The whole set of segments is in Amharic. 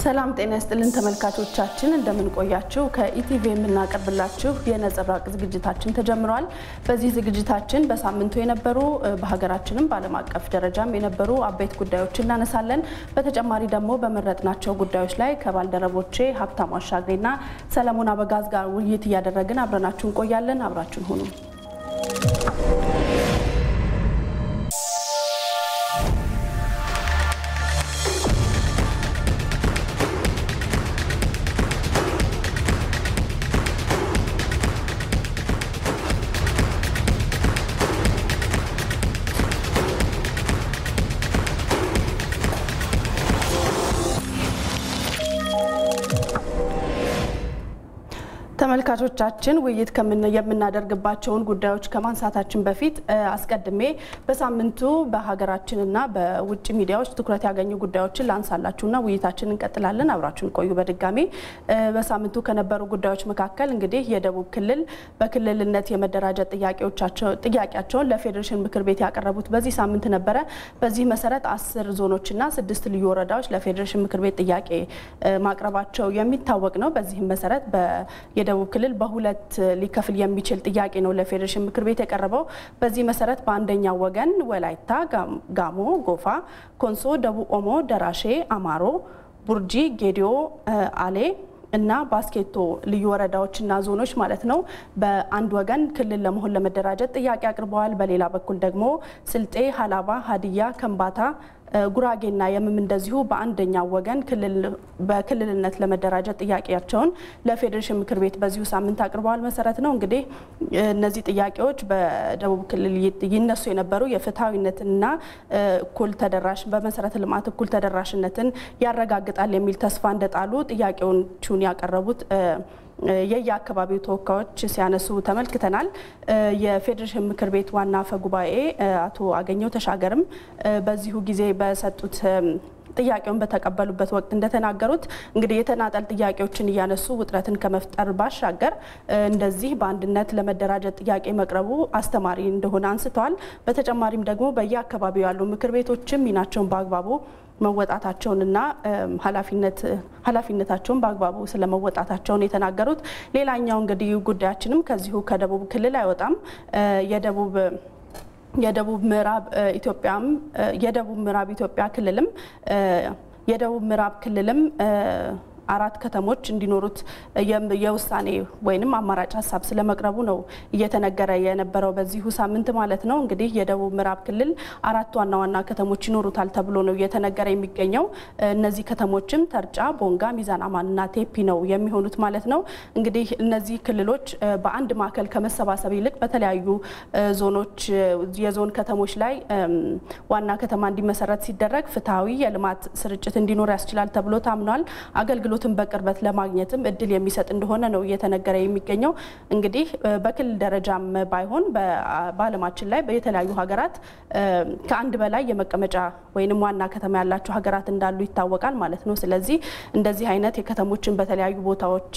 ሰላም ጤና ይስጥልን ተመልካቾቻችን፣ እንደምንቆያችሁ ከኢቲቪ የምናቀርብላችሁ የነጸብራቅ ዝግጅታችን ተጀምሯል። በዚህ ዝግጅታችን በሳምንቱ የነበሩ በሀገራችንም በዓለም አቀፍ ደረጃም የነበሩ አበይት ጉዳዮችን እናነሳለን። በተጨማሪ ደግሞ በመረጥናቸው ጉዳዮች ላይ ከባልደረቦቼ ሀብታሙ አሻግሬና ሰለሞን አበጋዝ ጋር ውይይት እያደረግን አብረናችሁ እንቆያለን። አብራችሁን ሁኑ። ተመልካቾቻችን ውይይት የምናደርግባቸውን ጉዳዮች ከማንሳታችን በፊት አስቀድሜ በሳምንቱ በሀገራችንና በውጭ ሚዲያዎች ትኩረት ያገኙ ጉዳዮችን ላንሳላችሁና ውይይታችን እንቀጥላለን። አብራችሁን ቆዩ። በድጋሚ በሳምንቱ ከነበሩ ጉዳዮች መካከል እንግዲህ የደቡብ ክልል በክልልነት የመደራጀት ጥያቄያቸውን ለፌዴሬሽን ምክር ቤት ያቀረቡት በዚህ ሳምንት ነበረ። በዚህ መሰረት አስር ዞኖችና ስድስት ልዩ ወረዳዎች ለፌዴሬሽን ምክር ቤት ጥያቄ ማቅረባቸው የሚታወቅ ነው። በዚህም መሰረት የደቡብ ክልል በሁለት ሊከፍል የሚችል ጥያቄ ነው ለፌዴሬሽን ምክር ቤት የቀረበው። በዚህ መሰረት በአንደኛው ወገን ወላይታ፣ ጋሞ፣ ጎፋ፣ ኮንሶ፣ ደቡብ ኦሞ፣ ደራሼ፣ አማሮ፣ ቡርጂ፣ ጌዲዮ፣ አሌ እና ባስኬቶ ልዩ ወረዳዎችና ዞኖች ማለት ነው በአንድ ወገን ክልል ለመሆን ለመደራጀት ጥያቄ አቅርበዋል። በሌላ በኩል ደግሞ ስልጤ፣ ሀላባ፣ ሀዲያ፣ ከምባታ ጉራጌና የምም እንደዚሁ በአንደኛው ወገን በክልልነት ለመደራጀት ጥያቄያቸውን ለፌዴሬሽን ምክር ቤት በዚሁ ሳምንት አቅርበዋል። መሰረት ነው እንግዲህ እነዚህ ጥያቄዎች በደቡብ ክልል ይነሱ የነበሩ የፍትሐዊነትና እኩል ተደራሽ በመሰረተ ልማት እኩል ተደራሽነትን ያረጋግጣል የሚል ተስፋ እንደጣሉ ጥያቄዎቹን ያቀረቡት የየአካባቢው ተወካዮች ሲያነሱ ተመልክተናል። የፌዴሬሽን ምክር ቤት ዋና አፈ ጉባኤ አቶ አገኘው ተሻገርም በዚሁ ጊዜ በሰጡት ጥያቄውን በተቀበሉበት ወቅት እንደተናገሩት እንግዲህ የተናጠል ጥያቄዎችን እያነሱ ውጥረትን ከመፍጠር ባሻገር እንደዚህ በአንድነት ለመደራጀት ጥያቄ መቅረቡ አስተማሪ እንደሆነ አንስተዋል። በተጨማሪም ደግሞ በየአካባቢው ያሉ ምክር ቤቶችም ሚናቸውን በአግባቡ መወጣታቸውንና ኃላፊነታቸውን በአግባቡ ስለመወጣታቸውን የተናገሩት። ሌላኛው እንግዲህ ጉዳያችንም ከዚሁ ከደቡብ ክልል አይወጣም። የደቡብ የደቡብ ምዕራብ ኢትዮጵያም የደቡብ ምዕራብ ኢትዮጵያ ክልልም የደቡብ ምዕራብ ክልልም አራት ከተሞች እንዲኖሩት የውሳኔ ወይንም አማራጭ ሀሳብ ስለመቅረቡ ነው እየተነገረ የነበረው በዚሁ ሳምንት ማለት ነው። እንግዲህ የደቡብ ምዕራብ ክልል አራት ዋና ዋና ከተሞች ይኖሩታል ተብሎ ነው እየተነገረ የሚገኘው። እነዚህ ከተሞችም ተርጫ፣ ቦንጋ፣ ሚዛን አማንና ቴፒ ነው የሚሆኑት ማለት ነው። እንግዲህ እነዚህ ክልሎች በአንድ ማዕከል ከመሰባሰብ ይልቅ በተለያዩ ዞኖች የዞን ከተሞች ላይ ዋና ከተማ እንዲመሰረት ሲደረግ ፍትሐዊ የልማት ስርጭት እንዲኖር ያስችላል ተብሎ ታምኗል። አገልግሎት ትን በቅርበት ለማግኘትም እድል የሚሰጥ እንደሆነ ነው እየተነገረ የሚገኘው። እንግዲህ በክልል ደረጃም ባይሆን በዓለማችን ላይ የተለያዩ ሀገራት ከአንድ በላይ የመቀመጫ ወይንም ዋና ከተማ ያላቸው ሀገራት እንዳሉ ይታወቃል ማለት ነው። ስለዚህ እንደዚህ አይነት የከተሞችን በተለያዩ ቦታዎች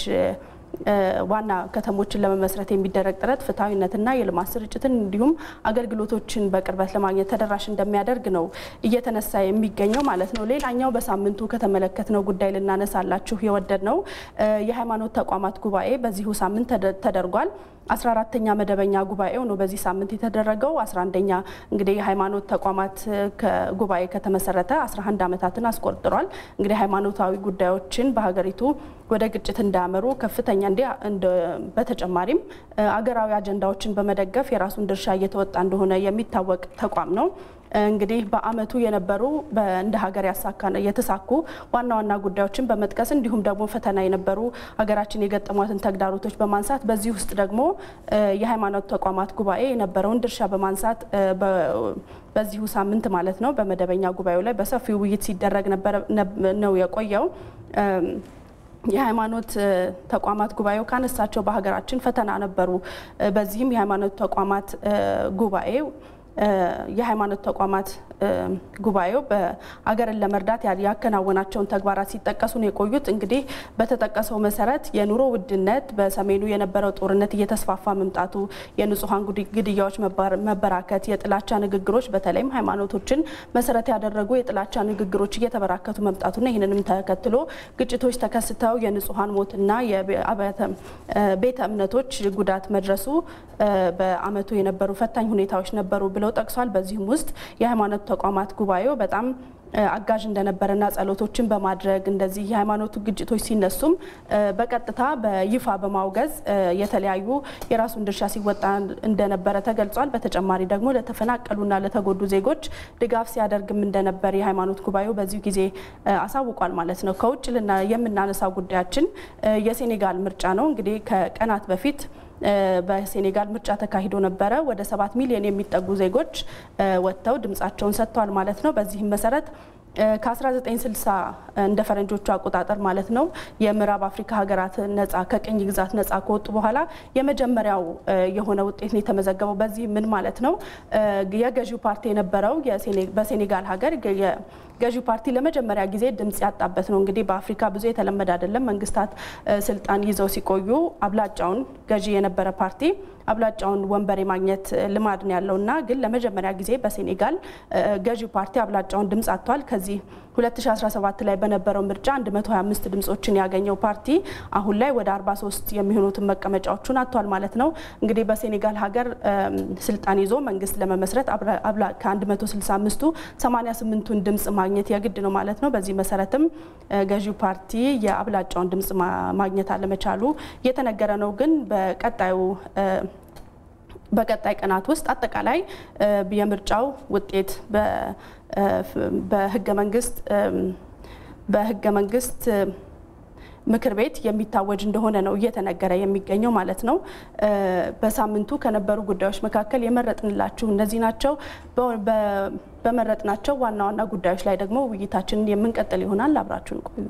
ዋና ከተሞችን ለመመስረት የሚደረግ ጥረት ፍትሐዊነትና የልማት ስርጭትን እንዲሁም አገልግሎቶችን በቅርበት ለማግኘት ተደራሽ እንደሚያደርግ ነው እየተነሳ የሚገኘው ማለት ነው። ሌላኛው በሳምንቱ ከተመለከትነው ጉዳይ ልናነሳላችሁ የወደድ ነው የሃይማኖት ተቋማት ጉባኤ በዚሁ ሳምንት ተደርጓል። 14ተኛ መደበኛ ጉባኤው ነው በዚህ ሳምንት የተደረገው። 11ኛ እንግዲህ የሃይማኖት ተቋማት ጉባኤ ከተመሰረተ 11 ዓመታትን አስቆጥሯል። እንግዲህ ሃይማኖታዊ ጉዳዮችን በሀገሪቱ ወደ ግጭት እንዳያመሩ ከፍተኛ እንዲ በተጨማሪም አገራዊ አጀንዳዎችን በመደገፍ የራሱን ድርሻ እየተወጣ እንደሆነ የሚታወቅ ተቋም ነው። እንግዲህ በዓመቱ የነበሩ እንደ ሀገር የተሳኩ ዋና ዋና ጉዳዮችን በመጥቀስ እንዲሁም ደግሞ ፈተና የነበሩ ሀገራችን የገጠሟትን ተግዳሮቶች በማንሳት በዚህ ውስጥ ደግሞ የሃይማኖት ተቋማት ጉባኤ የነበረውን ድርሻ በማንሳት በዚሁ ሳምንት ማለት ነው በመደበኛ ጉባኤው ላይ በሰፊው ውይይት ሲደረግ ነው የቆየው። የሃይማኖት ተቋማት ጉባኤው ካነሳቸው በሀገራችን ፈተና ነበሩ። በዚህም የሃይማኖት ተቋማት ጉባኤ የሃይማኖት ተቋማት ጉባኤው በአገርን ለመርዳት ያከናወናቸውን ተግባራት ሲጠቀሱ ነው የቆዩት። እንግዲህ በተጠቀሰው መሰረት የኑሮ ውድነት፣ በሰሜኑ የነበረው ጦርነት እየተስፋፋ መምጣቱ፣ የንጹሐን ግድያዎች መበራከት፣ የጥላቻ ንግግሮች በተለይም ሃይማኖቶችን መሰረት ያደረጉ የጥላቻ ንግግሮች እየተበራከቱ መምጣቱና ይህንንም ተከትሎ ግጭቶች ተከስተው የንጹሐን ሞትና ቤተ እምነቶች ጉዳት መድረሱ በዓመቱ የነበሩ ፈታኝ ሁኔታዎች ነበሩ ብለው ጠቅሷል። በዚህም ውስጥ የሃይማኖት ተቋማት ጉባኤው በጣም አጋዥ እንደነበረና ጸሎቶችን በማድረግ እንደዚህ የሃይማኖቱ ግጭቶች ሲነሱም በቀጥታ በይፋ በማውገዝ የተለያዩ የራሱን ድርሻ ሲወጣ እንደነበረ ተገልጿል። በተጨማሪ ደግሞ ለተፈናቀሉና ለተጎዱ ዜጎች ድጋፍ ሲያደርግም እንደነበር የሃይማኖት ጉባኤው በዚሁ ጊዜ አሳውቋል ማለት ነው። ከውጭ የምናነሳው ጉዳያችን የሴኔጋል ምርጫ ነው። እንግዲህ ከቀናት በፊት በሴኔጋል ምርጫ ተካሂዶ ነበረ። ወደ ሰባት ሚሊዮን የሚጠጉ ዜጎች ወጥተው ድምጻቸውን ሰጥተዋል ማለት ነው። በዚህም መሰረት ከ1960 እንደ ፈረንጆቹ አቆጣጠር ማለት ነው የምዕራብ አፍሪካ ሀገራት ነጻ ከቅኝ ግዛት ነጻ ከወጡ በኋላ የመጀመሪያው የሆነ ውጤት ነው የተመዘገበው። በዚህ ምን ማለት ነው? የገዢው ፓርቲ የነበረው በሴኔጋል ሀገር ገዢው ፓርቲ ለመጀመሪያ ጊዜ ድምጽ ያጣበት ነው። እንግዲህ በአፍሪካ ብዙ የተለመደ አይደለም። መንግስታት ስልጣን ይዘው ሲቆዩ አብላጫውን ገዢ የነበረ ፓርቲ አብላጫውን ወንበር የማግኘት ልማድ ነው ያለውና ግን ለመጀመሪያ ጊዜ በሴኔጋል ገዢው ፓርቲ አብላጫውን ድምጽ አጥቷል። ከዚህ 2017 ላይ በነበረው ምርጫ 125 ድምጾችን ያገኘው ፓርቲ አሁን ላይ ወደ 43 የሚሆኑትን መቀመጫዎቹን አጥቷል ማለት ነው። እንግዲህ በሴኔጋል ሀገር ስልጣን ይዞ መንግስት ለመመስረት ከ165ቱ 88ቱን ድምጽ ማግኘት የግድ ነው ማለት ነው። በዚህ መሰረትም ገዢው ፓርቲ የአብላጫውን ድምጽ ማግኘት አለመቻሉ እየተነገረ ነው። ግን በቀጣዩ በቀጣይ ቀናት ውስጥ አጠቃላይ የምርጫው ውጤት በህገ መንግስት በህገ መንግስት ምክር ቤት የሚታወጅ እንደሆነ ነው እየተነገረ የሚገኘው ማለት ነው። በሳምንቱ ከነበሩ ጉዳዮች መካከል የመረጥንላችሁ እነዚህ ናቸው። በመረጥናቸው ዋና ዋና ጉዳዮች ላይ ደግሞ ውይይታችንን የምንቀጥል ይሆናል። አብራችሁን ቆዩ።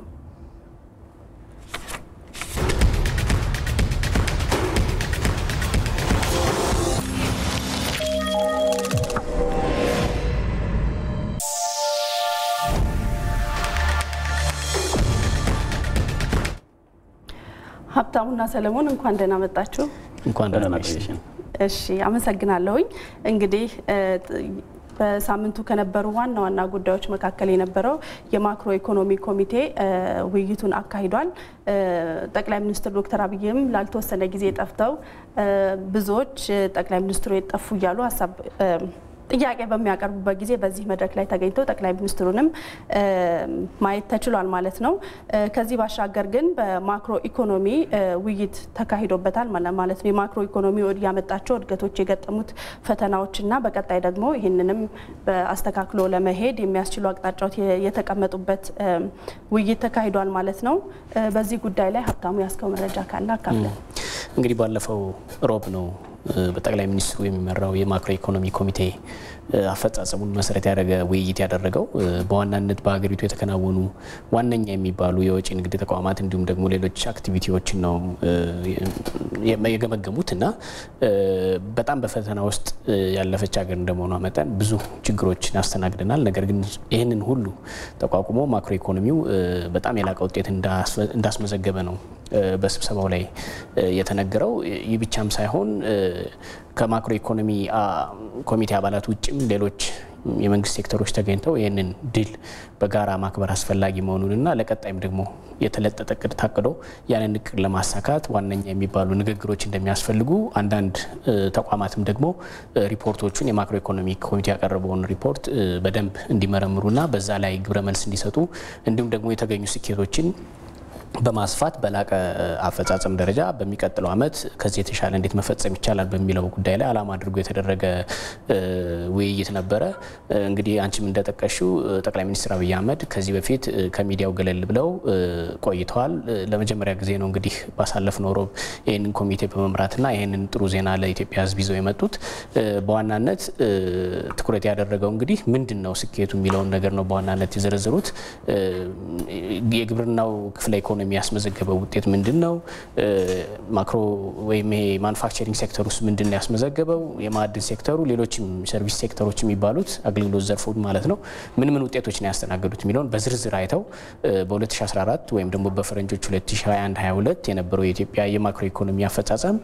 ሀብታሙና ሰለሞን እንኳን ደህና መጣችሁ። እንኳን ደህና መጣሽ። እሺ አመሰግናለሁኝ። እንግዲህ በሳምንቱ ከነበሩ ዋና ዋና ጉዳዮች መካከል የነበረው የማክሮ ኢኮኖሚ ኮሚቴ ውይይቱን አካሂዷል። ጠቅላይ ሚኒስትር ዶክተር አብይም ላልተወሰነ ጊዜ ጠፍተው ብዙዎች ጠቅላይ ሚኒስትሩ የጠፉ እያሉ ሀሳብ ጥያቄ በሚያቀርቡበት ጊዜ በዚህ መድረክ ላይ ተገኝተው ጠቅላይ ሚኒስትሩንም ማየት ተችሏል ማለት ነው። ከዚህ ባሻገር ግን በማክሮ ኢኮኖሚ ውይይት ተካሂዶበታል ማለት ነው። የማክሮ ኢኮኖሚ ያመጣቸው እድገቶች፣ የገጠሙት ፈተናዎችና በቀጣይ ደግሞ ይህንንም አስተካክሎ ለመሄድ የሚያስችሉ አቅጣጫዎች የተቀመጡበት ውይይት ተካሂዷል ማለት ነው። በዚህ ጉዳይ ላይ ሀብታሙ ያስከው መረጃ ካለ አካፍለን። እንግዲህ ባለፈው ሮብ ነው በጠቅላይ ሚኒስትሩ የሚመራው የማክሮ ኢኮኖሚ ኮሚቴ አፈጻጸሙን መሰረት ያደረገ ውይይት ያደረገው በዋናነት በሀገሪቱ የተከናወኑ ዋነኛ የሚባሉ የወጪ ንግድ ተቋማት እንዲሁም ደግሞ ሌሎች አክቲቪቲዎችን ነው የገመገሙት እና በጣም በፈተና ውስጥ ያለፈች ሀገር እንደመሆኗ መጠን ብዙ ችግሮችን ያስተናግደናል። ነገር ግን ይህንን ሁሉ ተቋቁሞ ማክሮ ኢኮኖሚው በጣም የላቀ ውጤት እንዳስመዘገበ ነው በስብሰባው ላይ የተነገረው። ይህ ብቻም ሳይሆን ከማክሮ ኢኮኖሚ ኮሚቴ አባላት ውጭም ሌሎች የመንግስት ሴክተሮች ተገኝተው ይህንን ድል በጋራ ማክበር አስፈላጊ መሆኑንና ለቀጣይም ደግሞ የተለጠጠ እቅድ ታቅዶ ያንን እቅድ ለማሳካት ዋነኛ የሚባሉ ንግግሮች እንደሚያስፈልጉ አንዳንድ ተቋማትም ደግሞ ሪፖርቶቹን የማክሮ ኢኮኖሚ ኮሚቴ ያቀረበውን ሪፖርት በደንብ እንዲመረምሩና በዛ ላይ ግብረ መልስ እንዲሰጡ እንዲሁም ደግሞ የተገኙ ስኬቶችን በማስፋት በላቀ አፈጻጸም ደረጃ በሚቀጥለው ዓመት ከዚህ የተሻለ እንዴት መፈጸም ይቻላል በሚለው ጉዳይ ላይ ዓላማ አድርጎ የተደረገ ውይይት ነበረ። እንግዲህ አንቺም እንደጠቀሽው ጠቅላይ ሚኒስትር አብይ አህመድ ከዚህ በፊት ከሚዲያው ገለል ብለው ቆይተዋል። ለመጀመሪያ ጊዜ ነው እንግዲህ ባሳለፍነው ሮብ ይህንን ኮሚቴ በመምራትና ይህንን ጥሩ ዜና ለኢትዮጵያ ሕዝብ ይዘው የመጡት በዋናነት ትኩረት ያደረገው እንግዲህ ምንድን ነው ስኬቱ የሚለውን ነገር ነው በዋናነት የዘረዘሩት የግብርናው ክፍለ ኢኮኖሚ ኢኮኖሚ ያስመዘገበው ውጤት ምንድን ነው? ማክሮ ወይም ይሄ ማኑፋክቸሪንግ ሴክተር ውስጥ ምንድን ነው ያስመዘገበው? የማዕድን ሴክተሩ፣ ሌሎችም ሰርቪስ ሴክተሮች የሚባሉት አገልግሎት ዘርፉ ማለት ነው ምን ምን ውጤቶች ነው ያስተናገዱት የሚለውን በዝርዝር አይተው በ2014 ወይም ደግሞ በፈረንጆች 2021/22 የነበረው የኢትዮጵያ የማክሮ ኢኮኖሚ አፈጻጸም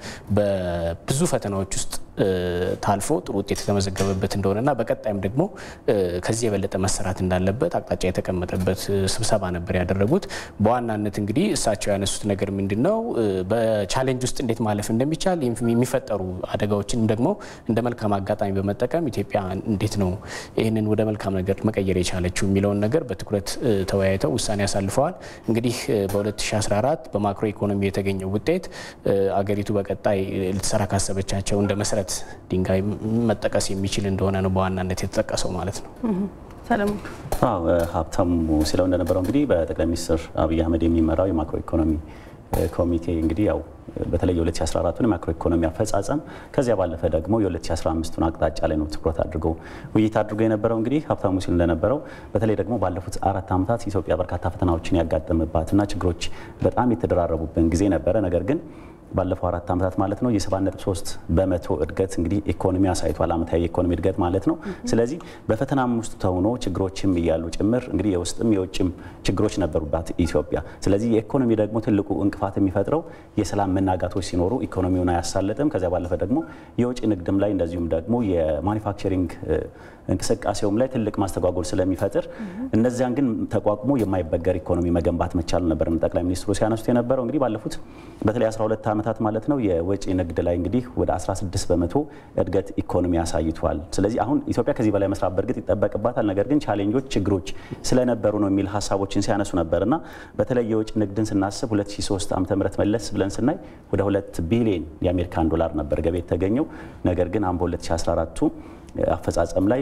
በብዙ ፈተናዎች ውስጥ ታልፎ ጥሩ ውጤት የተመዘገበበት እንደሆነና በቀጣይም ደግሞ ከዚህ የበለጠ መሰራት እንዳለበት አቅጣጫ የተቀመጠበት ስብሰባ ነበር ያደረጉት። በዋናነት እንግዲህ እሳቸው ያነሱት ነገር ምንድን ነው፣ በቻሌንጅ ውስጥ እንዴት ማለፍ እንደሚቻል የሚፈጠሩ አደጋዎችንም ደግሞ እንደ መልካም አጋጣሚ በመጠቀም ኢትዮጵያ እንዴት ነው ይህንን ወደ መልካም ነገር መቀየር የቻለችው የሚለውን ነገር በትኩረት ተወያይተው ውሳኔ ያሳልፈዋል። እንግዲህ በ2014 በማክሮ ኢኮኖሚ የተገኘው ውጤት አገሪቱ በቀጣይ ልትሰራ ካሰበቻቸው እንደ መሰረት ድንጋይ መጠቀስ የሚችል እንደሆነ ነው በዋናነት የተጠቀሰው ማለት ነው። ሰለሞን ሀብታሙ ሲለው እንደነበረው እንግዲህ በጠቅላይ ሚኒስትር አብይ አህመድ የሚመራው የማክሮ ኢኮኖሚ ኮሚቴ እንግዲህ ያው በተለይ የ2014ቱን የማክሮ ኢኮኖሚ አፈጻጸም ከዚያ ባለፈ ደግሞ የ2015ቱን አቅጣጫ ላይ ነው ትኩረት አድርጎ ውይይት አድርጎ የነበረው። እንግዲህ ሀብታሙ ሲል እንደነበረው በተለይ ደግሞ ባለፉት አራት ዓመታት ኢትዮጵያ በርካታ ፈተናዎችን ያጋጠመባትና ችግሮች በጣም የተደራረቡብን ጊዜ ነበረ። ነገር ግን ባለፈው አራት ዓመታት ማለት ነው የ7.3 በመቶ እድገት እንግዲህ ኢኮኖሚ አሳይቷል። ዓመታዊ የኢኮኖሚ እድገት ማለት ነው። ስለዚህ በፈተናም ውስጥ ተሆኖ ችግሮችም እያሉ ጭምር እንግዲህ የውስጥም የውጭም ችግሮች ነበሩባት ኢትዮጵያ። ስለዚህ የኢኮኖሚ ደግሞ ትልቁ እንቅፋት የሚፈጥረው የሰላም መናጋቶች ሲኖሩ ኢኮኖሚውን አያሳልጥም። ከዚያ ባለፈ ደግሞ የውጭ ንግድም ላይ እንደዚሁም ደግሞ የማኒፋክቸሪንግ እንቅስቃሴውም ላይ ትልቅ ማስተጓጎል ስለሚፈጥር እነዚያን ግን ተቋቁሞ የማይበገር ኢኮኖሚ መገንባት መቻል ነበር ጠቅላይ ሚኒስትሩ ሲያነሱት የነበረው እንግዲህ ባለፉት በተለይ 12 ዓመታት ማለት ነው የወጪ ንግድ ላይ እንግዲህ ወደ 16 በመቶ እድገት ኢኮኖሚ አሳይቷል። ስለዚህ አሁን ኢትዮጵያ ከዚህ በላይ መስራት በእርግጥ ይጠበቅባታል። ነገር ግን ቻሌንጆች፣ ችግሮች ስለነበሩ ነው የሚል ሀሳቦችን ሲያነሱ ነበር እና በተለይ የውጭ ንግድን ስናስብ 2003 ዓ ም መለስ ብለን ስናይ ወደ 2 ቢሊዮን የአሜሪካን ዶላር ነበር ገቢ የተገኘው። ነገር ግን አሁን በ2014ቱ አፈጻጸም ላይ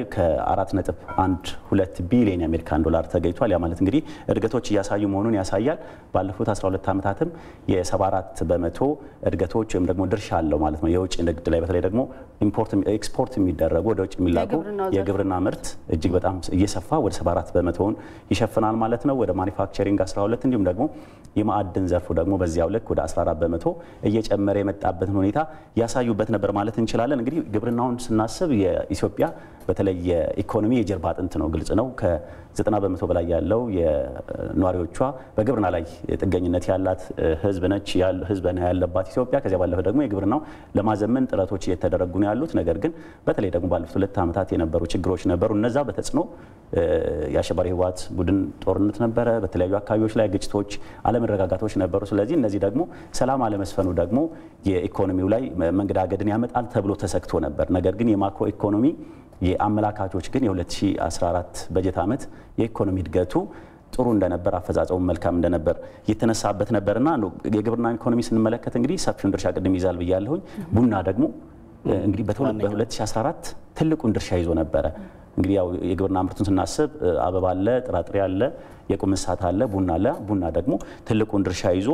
ከ4.12 ቢሊዮን የአሜሪካን ዶላር ተገኝቷል። ያ ማለት እንግዲህ እድገቶች እያሳዩ መሆኑን ያሳያል። ባለፉት 12 ዓመታትም የ74 በመቶ እድገቶች ወይም ደግሞ ድርሻ አለው ማለት ነው የውጭ ንግድ ላይ በተለይ ደግሞ ኤክስፖርት የሚደረጉ ወደ ውጭ የሚላኩ የግብርና ምርት እጅግ በጣም እየሰፋ ወደ 74 በመቶውን ይሸፍናል ማለት ነው። ወደ ማኒፋክቸሪንግ 12 እንዲሁም ደግሞ የማዕድን ዘርፉ ደግሞ በዚያው ልክ ወደ 14 በመቶ እየጨመረ የመጣበትን ሁኔታ ያሳዩበት ነበር ማለት እንችላለን። እንግዲህ ግብርናውን ስናስብ የኢትዮጵያ በተለይ የኢኮኖሚ የጀርባ አጥንት ነው። ግልጽ ነው። ከ90 በመቶ በላይ ያለው የነዋሪዎቿ በግብርና ላይ ጥገኝነት ያላት ህዝብ ነች ህዝብ ያለባት ኢትዮጵያ። ከዚያ ባለፈ ደግሞ የግብርናው ለማዘመን ጥረቶች እየተደረጉ ነው ያሉት። ነገር ግን በተለይ ደግሞ ባለፉት ሁለት ዓመታት የነበሩ ችግሮች ነበሩ። እነዛ በተጽዕኖ የአሸባሪ ህወሓት ቡድን ጦርነት ነበረ። በተለያዩ አካባቢዎች ላይ ግጭቶች፣ አለመረጋጋቶች ነበሩ። ስለዚህ እነዚህ ደግሞ ሰላም አለመስፈኑ ደግሞ የኢኮኖሚው ላይ መንገዳገድን ያመጣል ተብሎ ተሰግቶ ነበር። ነገር ግን የማክሮ ኢኮኖሚ የአመላካቾች ግን የ2014 በጀት ዓመት የኢኮኖሚ እድገቱ ጥሩ እንደነበር አፈጻጸሙ መልካም እንደነበር የተነሳበት ነበርና የግብርና ኢኮኖሚ ስንመለከት እንግዲህ ሰፊውን ድርሻ ቅድም ይዛል ብያለሁኝ። ቡና ደግሞ እንግዲህ በ2014 ትልቁን ድርሻ ይዞ ነበረ። እንግዲህ ያው የግብርና ምርቱን ስናስብ አበባ አለ፣ ጥራጥሬ አለ፣ የቁም እንስሳት አለ፣ ቡና አለ። ቡና ደግሞ ትልቁን ድርሻ ይዞ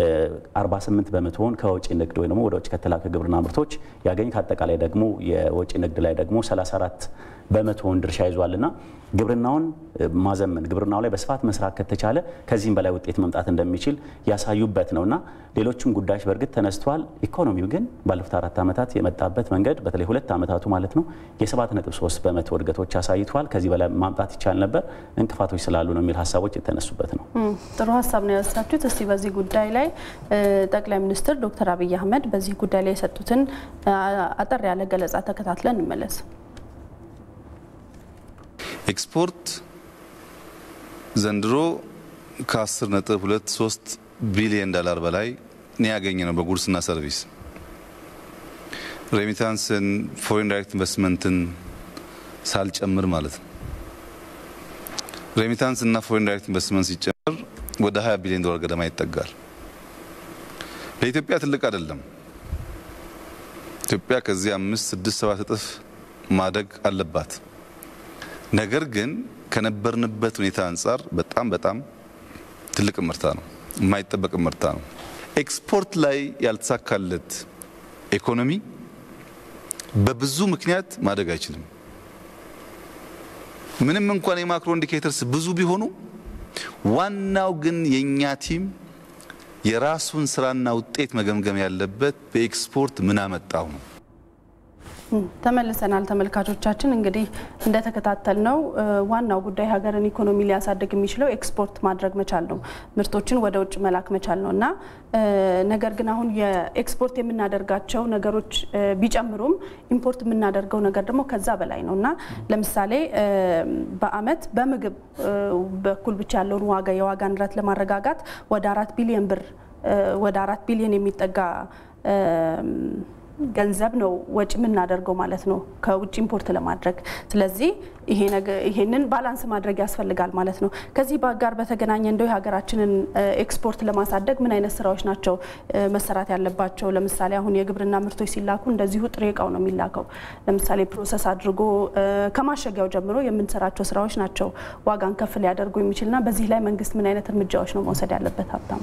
48 በመቶውን ከወጪ ንግድ ወይ ደግሞ ወደ ውጭ ከተላከ ግብርና ምርቶች ያገኝ ከአጠቃላይ ደግሞ የወጪ ንግድ ላይ ደግሞ 34 በመቶውን ድርሻ ይዟልና ግብርናውን ማዘመን ግብርናው ላይ በስፋት መስራት ከተቻለ ከዚህም በላይ ውጤት መምጣት እንደሚችል ያሳዩበት ነውና ሌሎችም ጉዳዮች በእርግጥ ተነስተዋል። ኢኮኖሚው ግን ባለፉት አራት ዓመታት የመጣበት መንገድ በተለይ ሁለት ዓመታቱ ማለት ነው የ7.3 በመቶ እድገቶች አሳይተዋል። ከዚህ በላይ ማምጣት ይቻል ነበር፣ እንቅፋቶች ስላሉ ነው የሚል ሀሳቦች የተነሱበት ነው። ጥሩ ሀሳብ ነው ያነሳችሁት። እስቲ በዚህ ጉዳይ ላይ ጠቅላይ ሚኒስትር ዶክተር አብይ አህመድ በዚህ ጉዳይ ላይ የሰጡትን አጠር ያለ ገለጻ ተከታትለን እንመለስ። ኤክስፖርት ዘንድሮ ከ10 ነጥብ 23 ቢሊዮን ዶላር በላይ ነው ያገኘ ነው በጉድስና ሰርቪስ። ሬሚታንስን ፎሬን ዳይሬክት ኢንቨስትመንትን ሳልጨምር ማለት ነው። ሬሚታንስ እና ፎሬን ዳይሬክት ኢንቨስትመንት ሲጨምር ወደ 20 ቢሊዮን ዶላር ገደማ ይጠጋል። ለኢትዮጵያ ትልቅ አይደለም። ኢትዮጵያ ከዚህ አምስት ስድስት ሰባት እጥፍ ማደግ አለባት። ነገር ግን ከነበርንበት ሁኔታ አንጻር በጣም በጣም ትልቅ ምርታ ነው፣ የማይጠበቅ ምርታ ነው። ኤክስፖርት ላይ ያልተሳካለት ኢኮኖሚ በብዙ ምክንያት ማደግ አይችልም። ምንም እንኳን የማክሮ ኢንዲኬተርስ ብዙ ቢሆኑ ዋናው ግን የኛ ቲም የራሱን ስራና ውጤት መገምገም ያለበት በኤክስፖርት ምን አመጣው ነው። ተመልሰናል ተመልካቾቻችን። እንግዲህ እንደተከታተል ነው ዋናው ጉዳይ ሀገርን ኢኮኖሚ ሊያሳድግ የሚችለው ኤክስፖርት ማድረግ መቻል ነው፣ ምርቶችን ወደ ውጭ መላክ መቻል ነው እና ነገር ግን አሁን የኤክስፖርት የምናደርጋቸው ነገሮች ቢጨምሩም ኢምፖርት የምናደርገው ነገር ደግሞ ከዛ በላይ ነው እና ለምሳሌ በአመት በምግብ በኩል ብቻ ያለውን ዋጋ የዋጋ ንረት ለማረጋጋት ወደ አራት ቢሊዮን ብር ወደ አራት ቢሊዮን የሚጠጋ ገንዘብ ነው ወጪ የምናደርገው ማለት ነው ከውጭ ኢምፖርት ለማድረግ። ስለዚህ ይሄንን ባላንስ ማድረግ ያስፈልጋል ማለት ነው። ከዚህ ጋር በተገናኘ እንደው የሀገራችንን ኤክስፖርት ለማሳደግ ምን አይነት ስራዎች ናቸው መሰራት ያለባቸው? ለምሳሌ አሁን የግብርና ምርቶች ሲላኩ እንደዚሁ ጥሬ እቃው ነው የሚላከው። ለምሳሌ ፕሮሰስ አድርጎ ከማሸጊያው ጀምሮ የምንሰራቸው ስራዎች ናቸው ዋጋን ከፍ ሊያደርጉ የሚችልና በዚህ ላይ መንግስት ምን አይነት እርምጃዎች ነው መውሰድ ያለበት? ሀብታም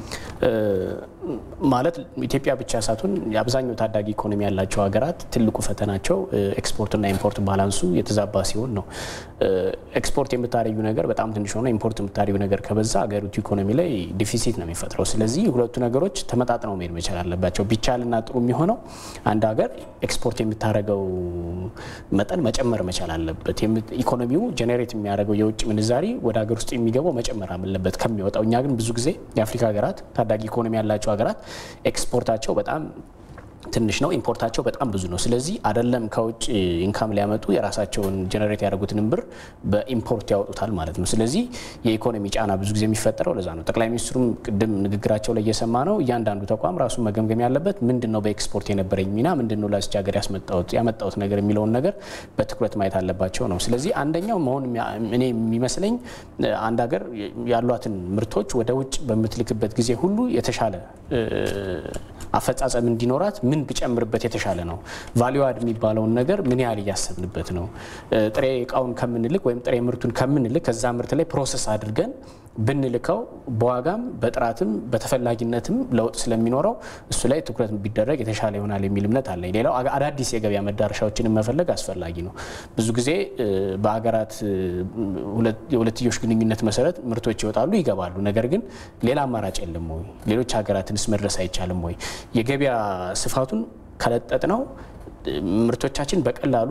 ማለት ኢትዮጵያ ብቻ ሳትሆን የአብዛኛው ታዳጊ ኢኮኖሚ ያላቸው ሀገራት ትልቁ ፈተናቸው ኤክስፖርትና ኢምፖርት ባላንሱ የተዛባ ሲሆን ነው። ኤክስፖርት የምታደርጊው ነገር በጣም ትንሽ ሆነ ኢምፖርት የምታደርጊው ነገር ከበዛ ሀገሪቱ ኢኮኖሚ ላይ ዲፊሲት ነው የሚፈጥረው። ስለዚህ ሁለቱ ነገሮች ተመጣጥነው መሄድ መቻል አለባቸው። ቢቻልና ጥሩ የሚሆነው አንድ ሀገር ኤክስፖርት የምታደርገው መጠን መጨመር መቻል አለበት። ኢኮኖሚው ጀኔሬት የሚያደርገው የውጭ ምንዛሪ ወደ ሀገር ውስጥ የሚገባው መጨመር አለበት ከሚወጣው። እኛ ግን ብዙ ጊዜ የአፍሪካ ሀገራት ታዳጊ ኢኮኖሚ ያላቸው ሀገራት ኤክስፖርታቸው በጣም ትንሽ ነው፣ ኢምፖርታቸው በጣም ብዙ ነው። ስለዚህ አይደለም ከውጭ ኢንካም ሊያመጡ የራሳቸውን ጀነሬት ያደረጉትንም ብር በኢምፖርት ያወጡታል ማለት ነው። ስለዚህ የኢኮኖሚ ጫና ብዙ ጊዜ የሚፈጠረው ለዛ ነው። ጠቅላይ ሚኒስትሩም ቅድም ንግግራቸው ላይ እየሰማ ነው። እያንዳንዱ ተቋም ራሱ መገምገም ያለበት ምንድን ነው በኤክስፖርት የነበረኝ ሚና ምንድን ነው ለዚች ሀገር ያመጣሁት ነገር የሚለውን ነገር በትኩረት ማየት አለባቸው ነው። ስለዚህ አንደኛው መሆን እኔ የሚመስለኝ አንድ ሀገር ያሏትን ምርቶች ወደ ውጭ በምትልክበት ጊዜ ሁሉ የተሻለ አፈጻጸም እንዲኖራት ምን ብጨምርበት የተሻለ ነው? ቫሊዩ አድ የሚባለውን ነገር ምን ያህል እያሰብንበት ነው? ጥሬ እቃውን ከምንልክ ወይም ጥሬ ምርቱን ከምንልክ ከዛ ምርት ላይ ፕሮሰስ አድርገን ብንልከው በዋጋም በጥራትም በተፈላጊነትም ለውጥ ስለሚኖረው እሱ ላይ ትኩረት ቢደረግ የተሻለ ይሆናል የሚል እምነት አለኝ። ሌላው አዳዲስ የገበያ መዳረሻዎችን መፈለግ አስፈላጊ ነው። ብዙ ጊዜ በሀገራት የሁለትዮሽ ግንኙነት መሰረት ምርቶች ይወጣሉ፣ ይገባሉ። ነገር ግን ሌላ አማራጭ የለም ወይ? ሌሎች ሀገራትንስ መድረስ አይቻልም ወይ? የገበያ ስፋቱን ከለጠጥ ነው ምርቶቻችን በቀላሉ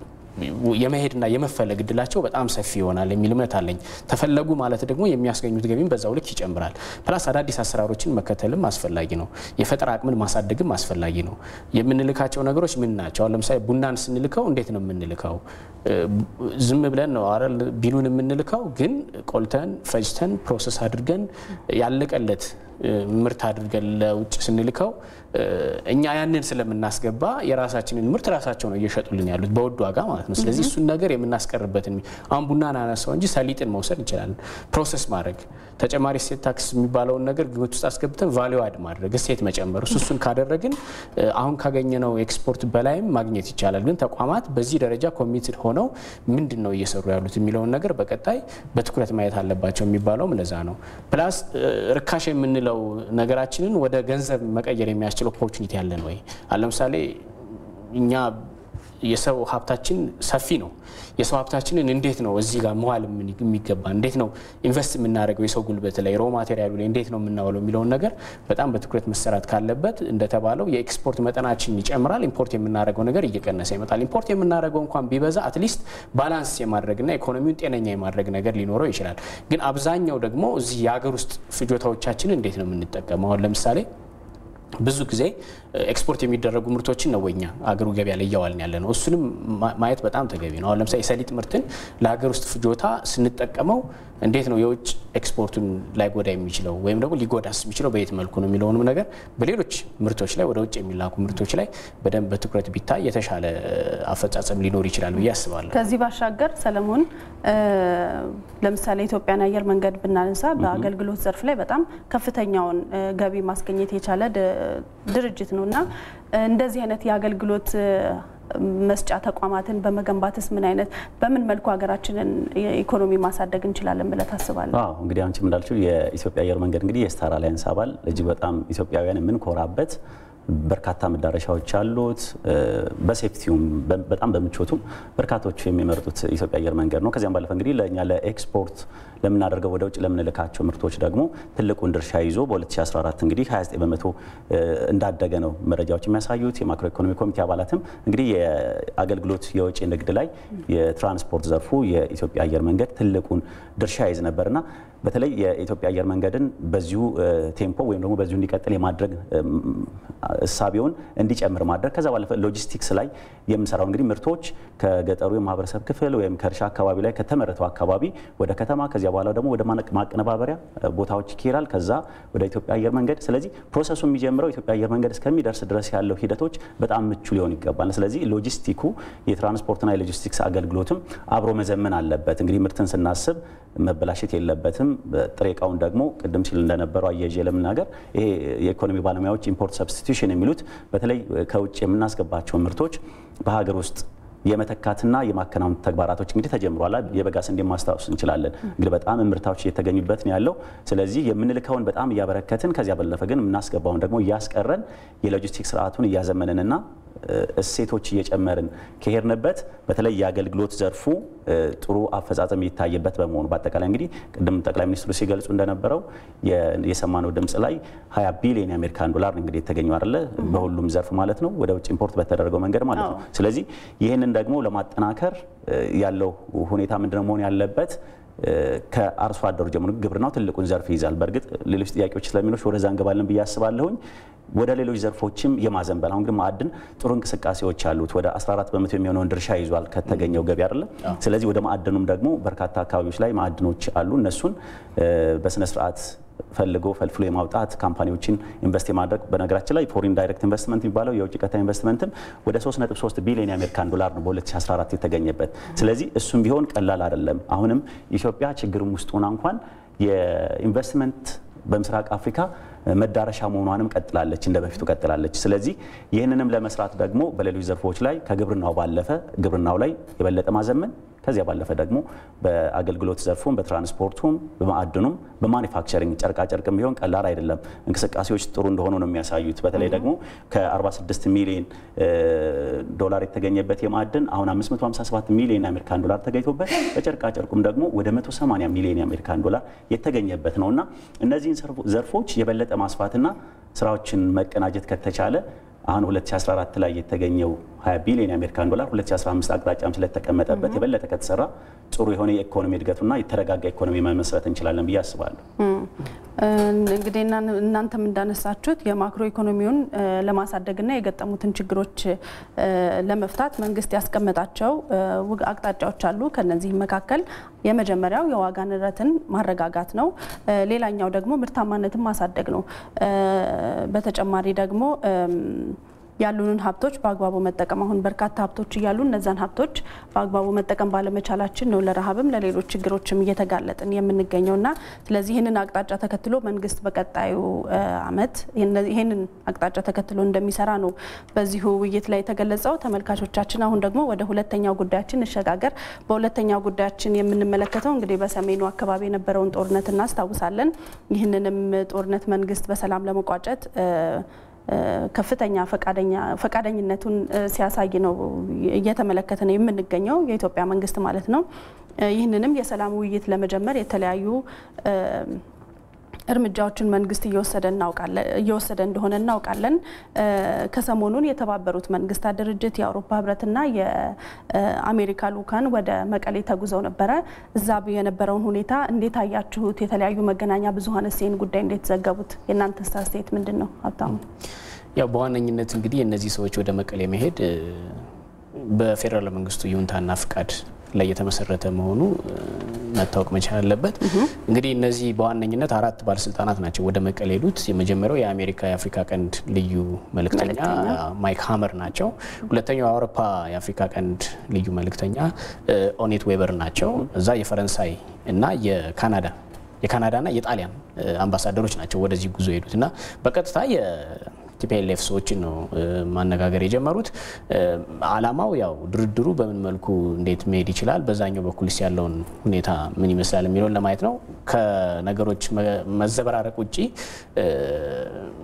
የመሄድና የመፈለግ እድላቸው በጣም ሰፊ ይሆናል የሚል እምነት አለኝ። ተፈለጉ ማለት ደግሞ የሚያስገኙት ገቢም በዛው ልክ ይጨምራል። ፕላስ አዳዲስ አሰራሮችን መከተልም አስፈላጊ ነው። የፈጠራ አቅምን ማሳደግም አስፈላጊ ነው። የምንልካቸው ነገሮች ምን ናቸው? አሁን ለምሳሌ ቡናን ስንልከው እንዴት ነው የምንልከው? ዝም ብለን ነው አይደል ቢሉን የምንልከው፣ ግን ቆልተን ፈጅተን ፕሮሰስ አድርገን ያለቀለት ምርት አድርገን ለውጭ ስንልከው እኛ ያንን ስለምናስገባ የራሳችንን ምርት ራሳቸው ነው እየሸጡልን ያሉት በውድ ዋጋ ማለት ነው። ስለዚህ እሱን ነገር የምናስቀርበትን አሁን ቡናን አነሳው እንጂ ሰሊጥን መውሰድ እንችላለን። ፕሮሰስ ማድረግ ተጨማሪ እሴት ታክስ የሚባለውን ነገር ግምት ውስጥ አስገብተን ቫሊዩ አድ ማድረግ እሴት መጨመር እሱ እሱን ካደረግን አሁን ካገኘነው ኤክስፖርት በላይም ማግኘት ይቻላል። ግን ተቋማት በዚህ ደረጃ ኮሚትድ ሆነው ምንድን ነው እየሰሩ ያሉት የሚለውን ነገር በቀጣይ በትኩረት ማየት አለባቸው የሚባለውም ለዛ ነው። ፕላስ ርካሽ የምንለው ነገራችንን ወደ ገንዘብ መቀየር የሚያስችል ኦፖርቹኒቲ ያለን ወይ? ለምሳሌ እኛ የሰው ሀብታችን ሰፊ ነው። የሰው ሀብታችንን እንዴት ነው እዚህ ጋር መዋል የሚገባ እንዴት ነው ኢንቨስት የምናደርገው የሰው ጉልበት ላይ ሮ ማቴሪያሉ ላይ እንዴት ነው የምናውለው የሚለውን ነገር በጣም በትኩረት መሰራት ካለበት እንደተባለው የኤክስፖርት መጠናችን ይጨምራል፣ ኢምፖርት የምናደርገው ነገር እየቀነሰ ይመጣል። ኢምፖርት የምናደርገው እንኳን ቢበዛ አትሊስት ባላንስ የማድረግና ኢኮኖሚውን ጤነኛ የማድረግ ነገር ሊኖረው ይችላል። ግን አብዛኛው ደግሞ እዚህ የሀገር ውስጥ ፍጆታዎቻችን እንዴት ነው የምንጠቀመው? አሁን ለምሳሌ ብዙ ጊዜ ኤክስፖርት የሚደረጉ ምርቶችን ነው ወኛ አገሩ ገበያ ላይ እያዋልን ያለ ነው። እሱንም ማየት በጣም ተገቢ ነው። አሁን ለምሳሌ የሰሊጥ ምርትን ለሀገር ውስጥ ፍጆታ ስንጠቀመው እንዴት ነው የውጭ ኤክስፖርቱን ላይጎዳ የሚችለው ወይም ደግሞ ሊጎዳስ የሚችለው በየት መልኩ ነው የሚለውንም ነገር በሌሎች ምርቶች ላይ ወደ ውጭ የሚላኩ ምርቶች ላይ በደንብ በትኩረት ቢታይ የተሻለ አፈጻጸም ሊኖር ይችላል ብዬ አስባለሁ። ከዚህ ባሻገር ሰለሞን፣ ለምሳሌ ኢትዮጵያን አየር መንገድ ብናነሳ በአገልግሎት ዘርፍ ላይ በጣም ከፍተኛውን ገቢ ማስገኘት የቻለ ድርጅት ነው እና እንደዚህ አይነት የአገልግሎት መስጫ ተቋማትን በመገንባትስ ምን አይነት በምን መልኩ ሀገራችንን ኢኮኖሚ ማሳደግ እንችላለን ብለህ ታስባለህ? አዎ እንግዲህ አንቺ እንዳልችው የኢትዮጵያ አየር መንገድ እንግዲህ የስታር አላያንስ አባል እጅግ በጣም ኢትዮጵያውያን የምንኮራበት በርካታ መዳረሻዎች አሉት። በሴፍቲውም በጣም በምቾቱም በርካቶቹ የሚመርጡት ኢትዮጵያ አየር መንገድ ነው። ከዚያም ባለፈ እንግዲህ ለእኛ ለኤክስፖርት ለምናደርገው ወደ ውጭ ለምንልካቸው ምርቶች ደግሞ ትልቁን ድርሻ ይዞ በ2014 እንግዲህ 29 በመቶ እንዳደገ ነው መረጃዎች የሚያሳዩት። የማክሮ ኢኮኖሚ ኮሚቴ አባላትም እንግዲህ የአገልግሎት የወጪ ንግድ ላይ የትራንስፖርት ዘርፉ የኢትዮጵያ አየር መንገድ ትልቁን ድርሻ ይዝ ነበርና በተለይ የኢትዮጵያ አየር መንገድን በዚሁ ቴምፖ ወይም ደግሞ በዚሁ እንዲቀጥል የማድረግ እሳቤውን እንዲጨምር ማድረግ ከዛ ባለፈ ሎጂስቲክስ ላይ የምንሰራው እንግዲህ ምርቶች ከገጠሩ የማህበረሰብ ክፍል ወይም ከእርሻ አካባቢ ላይ ከተመረተው አካባቢ ወደ ከተማ ከዚያ በኋላ ደግሞ ወደ ማቀነባበሪያ ቦታዎች ይኬራል። ከዛ ወደ ኢትዮጵያ አየር መንገድ። ስለዚህ ፕሮሰሱ የሚጀምረው ኢትዮጵያ አየር መንገድ እስከሚደርስ ድረስ ያለው ሂደቶች በጣም ምቹ ሊሆን ይገባል። ስለዚህ ሎጂስቲኩ የትራንስፖርትና የሎጂስቲክስ አገልግሎትም አብሮ መዘመን አለበት። እንግዲህ ምርትን ስናስብ መበላሸት የለበትም። ጥሬ እቃውን ደግሞ ቅድም ሲል እንደነበረው አያይዤ ለመናገር ይሄ የኢኮኖሚ ባለሙያዎች ኢምፖርት ሰብስቲቱሽን የሚሉት በተለይ ከውጭ የምናስገባቸውን ምርቶች በሀገር ውስጥ የመተካትና የማከናወን ተግባራቶች እንግዲህ ተጀምሯል። የበጋ ስንዴ ማስታወስ እንችላለን። እንግዲህ በጣም ምርታዎች እየተገኙበት ነው ያለው። ስለዚህ የምንልከውን በጣም እያበረከትን ከዚያ ባለፈ ግን የምናስገባውን ደግሞ እያስቀረን የሎጂስቲክ ስርዓቱን እያዘመንንና እሴቶች እየጨመርን ከሄድንበት በተለይ የአገልግሎት ዘርፉ ጥሩ አፈጻጸም የሚታይበት በመሆኑ በአጠቃላይ እንግዲህ ቅድም ጠቅላይ ሚኒስትሩ ሲገልጹ እንደነበረው የሰማነው ድምፅ ላይ 20 ቢሊዮን የአሜሪካን ዶላር እንግዲህ የተገኘው አይደለ በሁሉም ዘርፍ ማለት ነው ወደ ውጭ ኢምፖርት በተደረገው መንገድ ማለት ነው። ስለዚህ ይህንን ደግሞ ለማጠናከር ያለው ሁኔታ ምንድነው መሆን ያለበት? ከአርሶ አደሩ ጀምሮ ግብርናው ትልቁን ዘርፍ ይይዛል። በእርግጥ ሌሎች ጥያቄዎች ስለሚኖች ወደዛ እንገባለን ብዬ አስባለሁኝ። ወደ ሌሎች ዘርፎችም የማዘንበል አሁን ግን ማዕድን ጥሩ እንቅስቃሴዎች አሉት። ወደ 14 በመቶ የሚሆነውን ድርሻ ይዟል ከተገኘው ገቢ አይደለ። ስለዚህ ወደ ማዕድኑም ደግሞ በርካታ አካባቢዎች ላይ ማዕድኖች አሉ። እነሱን በስነ ስርዓት ፈልጎ ፈልፍሎ የማውጣት ካምፓኒዎችን ኢንቨስት የማድረግ በነገራችን ላይ ፎሪን ዳይሬክት ኢንቨስትመንት የሚባለው የውጭ ቀጥታ ኢንቨስትመንትም ወደ 3.3 ቢሊዮን የአሜሪካን ዶላር ነው በ2014 የተገኘበት። ስለዚህ እሱም ቢሆን ቀላል አይደለም። አሁንም ኢትዮጵያ ችግርም ውስጥ ሆና እንኳን የኢንቨስትመንት በምስራቅ አፍሪካ መዳረሻ መሆኗንም ቀጥላለች፣ እንደ በፊቱ ቀጥላለች። ስለዚህ ይህንንም ለመስራት ደግሞ በሌሎች ዘርፎች ላይ ከግብርናው ባለፈ ግብርናው ላይ የበለጠ ማዘመን ከዚያ ባለፈ ደግሞ በአገልግሎት ዘርፉም በትራንስፖርቱም በማዕድኑም በማኒፋክቸሪንግ ጨርቃጨርቅም ቢሆን ቀላል አይደለም። እንቅስቃሴዎች ጥሩ እንደሆኑ ነው የሚያሳዩት። በተለይ ደግሞ ከ46 ሚሊዮን ዶላር የተገኘበት የማዕድን አሁን 557 ሚሊዮን የአሜሪካን ዶላር ተገኝቶበት በጨርቃጨርቁም ደግሞ ወደ 180 ሚሊዮን የአሜሪካን ዶላር የተገኘበት ነው እና እነዚህን ዘርፎች የበለጠ ማስፋትና ስራዎችን መቀናጀት ከተቻለ አሁን 2014 ላይ የተገኘው 20 ቢሊዮን የአሜሪካን ዶላር 2015 አቅጣጫም ስለተቀመጠበት የበለጠ ከተሰራ ጥሩ የሆነ የኢኮኖሚ እድገቱና የተረጋጋ ኢኮኖሚ መመስረት እንችላለን ብዬ አስባለሁ። እንግዲህ እናንተም እንዳነሳችሁት የማክሮ ኢኮኖሚውን ለማሳደግና የገጠሙትን ችግሮች ለመፍታት መንግስት ያስቀመጣቸው አቅጣጫዎች አሉ። ከነዚህም መካከል የመጀመሪያው የዋጋ ንረትን ማረጋጋት ነው። ሌላኛው ደግሞ ምርታማነትን ማሳደግ ነው። በተጨማሪ ደግሞ ያሉንን ሀብቶች በአግባቡ መጠቀም አሁን በርካታ ሀብቶች እያሉ እነዛን ሀብቶች በአግባቡ መጠቀም ባለመቻላችን ነው ለረሃብም ለሌሎች ችግሮችም እየተጋለጥን የምንገኘው እና ስለዚህ ይህንን አቅጣጫ ተከትሎ መንግስት በቀጣዩ ዓመት ይህንን አቅጣጫ ተከትሎ እንደሚሰራ ነው በዚሁ ውይይት ላይ የተገለጸው። ተመልካቾቻችን አሁን ደግሞ ወደ ሁለተኛው ጉዳያችን እንሸጋገር። በሁለተኛው ጉዳያችን የምንመለከተው እንግዲህ በሰሜኑ አካባቢ የነበረውን ጦርነት እናስታውሳለን። ይህንንም ጦርነት መንግስት በሰላም ለመቋጨት ከፍተኛ ፈቃደኝነቱን ሲያሳይ ነው እየተመለከተ ነው የምንገኘው የኢትዮጵያ መንግስት ማለት ነው። ይህንንም የሰላም ውይይት ለመጀመር የተለያዩ እርምጃዎችን መንግስት እየወሰደ እንደሆነ እናውቃለን። ከሰሞኑን የተባበሩት መንግስታት ድርጅት የአውሮፓ ህብረትና የአሜሪካ ልኡካን ወደ መቀሌ ተጉዘው ነበረ። እዛ የነበረውን ሁኔታ እንዴት አያችሁት? የተለያዩ መገናኛ ብዙኃን ይህን ጉዳይ እንዴት ዘገቡት? የእናንተ አስተያየት ምንድን ነው? ሀብታሙ። ያው በዋነኝነት እንግዲህ የእነዚህ ሰዎች ወደ መቀሌ መሄድ በፌዴራል መንግስቱ ይሁንታና ፍቃድ ላይ የተመሰረተ መሆኑ መታወቅ መቻል አለበት። እንግዲህ እነዚህ በዋነኝነት አራት ባለስልጣናት ናቸው ወደ መቀሌ ሄዱት። የመጀመሪያው የአሜሪካ የአፍሪካ ቀንድ ልዩ መልእክተኛ ማይክ ሀመር ናቸው። ሁለተኛው የአውሮፓ የአፍሪካ ቀንድ ልዩ መልእክተኛ ኦኔት ዌበር ናቸው። እዛ የፈረንሳይ እና የካናዳ የካናዳና የጣሊያን አምባሳደሮች ናቸው ወደዚህ ጉዞ ሄዱት እና በቀጥታ ቲፒኤልኤፍ ሰዎችን ነው ማነጋገር የጀመሩት። አላማው ያው ድርድሩ በምን መልኩ እንዴት መሄድ ይችላል፣ በዛኛው በኩልስ ያለውን ሁኔታ ምን ይመስላል የሚለውን ለማየት ነው። ከነገሮች መዘበራረቅ ውጭ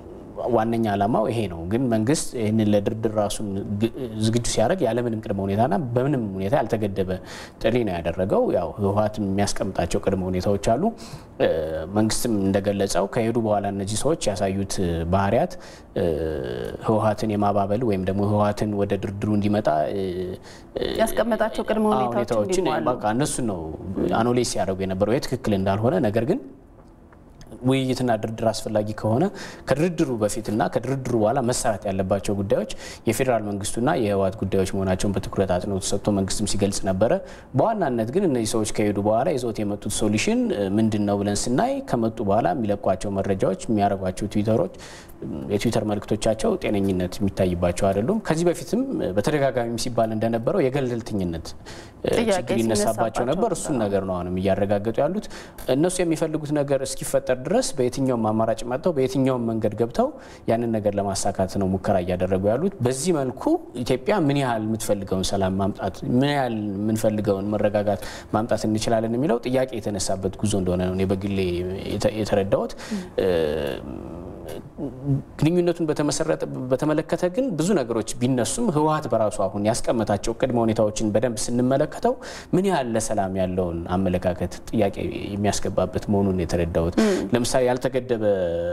ዋነኛ ዓላማው ይሄ ነው። ግን መንግስት ይህንን ለድርድር ራሱን ዝግጁ ሲያደርግ ያለምንም ቅድመ ሁኔታና በምንም ሁኔታ ያልተገደበ ጥሪ ነው ያደረገው። ያው ህወሓት የሚያስቀምጣቸው ቅድመ ሁኔታዎች አሉ። መንግስትም እንደገለጸው ከሄዱ በኋላ እነዚህ ሰዎች ያሳዩት ባህሪያት ህወሓትን የማባበል ወይም ደግሞ ህወሓትን ወደ ድርድሩ እንዲመጣ ያስቀመጣቸው ቅድመ ሁኔታዎችን በቃ እነሱን ነው አኖሌስ ሲያደርጉ የነበረው ትክክል እንዳልሆነ ነገር ግን ውይይትና ድርድር አስፈላጊ ከሆነ ከድርድሩ በፊትና ከድርድሩ በኋላ መሰራት ያለባቸው ጉዳዮች የፌዴራል መንግስቱና የህወሓት ጉዳዮች መሆናቸውን በትኩረት አጽንኦት ሰጥቶ መንግስትም ሲገልጽ ነበረ። በዋናነት ግን እነዚህ ሰዎች ከሄዱ በኋላ ይዘውት የመጡት ሶሉሽን ምንድን ነው ብለን ስናይ ከመጡ በኋላ የሚለቋቸው መረጃዎች፣ የሚያደርጓቸው ትዊተሮች የትዊተር መልእክቶቻቸው ጤነኝነት የሚታይባቸው አይደሉም። ከዚህ በፊትም በተደጋጋሚ ሲባል እንደነበረው የገለልተኝነት ችግር ይነሳባቸው ነበር። እሱን ነገር ነው አሁንም እያረጋገጡ ያሉት። እነሱ የሚፈልጉት ነገር እስኪፈጠር ድረስ በየትኛውም አማራጭ መጥተው በየትኛውም መንገድ ገብተው ያንን ነገር ለማሳካት ነው ሙከራ እያደረጉ ያሉት። በዚህ መልኩ ኢትዮጵያ ምን ያህል የምትፈልገውን ሰላም ማምጣት ምን ያህል የምንፈልገውን መረጋጋት ማምጣት እንችላለን የሚለው ጥያቄ የተነሳበት ጉዞ እንደሆነ ነው እኔ በግሌ የተረዳሁት። ግንኙነቱን በተመለከተ ግን ብዙ ነገሮች ቢነሱም ህወሓት በራሱ አሁን ያስቀመጣቸው ቅድመ ሁኔታዎችን በደንብ ስንመለከተው ምን ያህል ለሰላም ያለውን አመለካከት ጥያቄ የሚያስገባበት መሆኑን የተረዳሁት። ለምሳሌ ያልተገደበ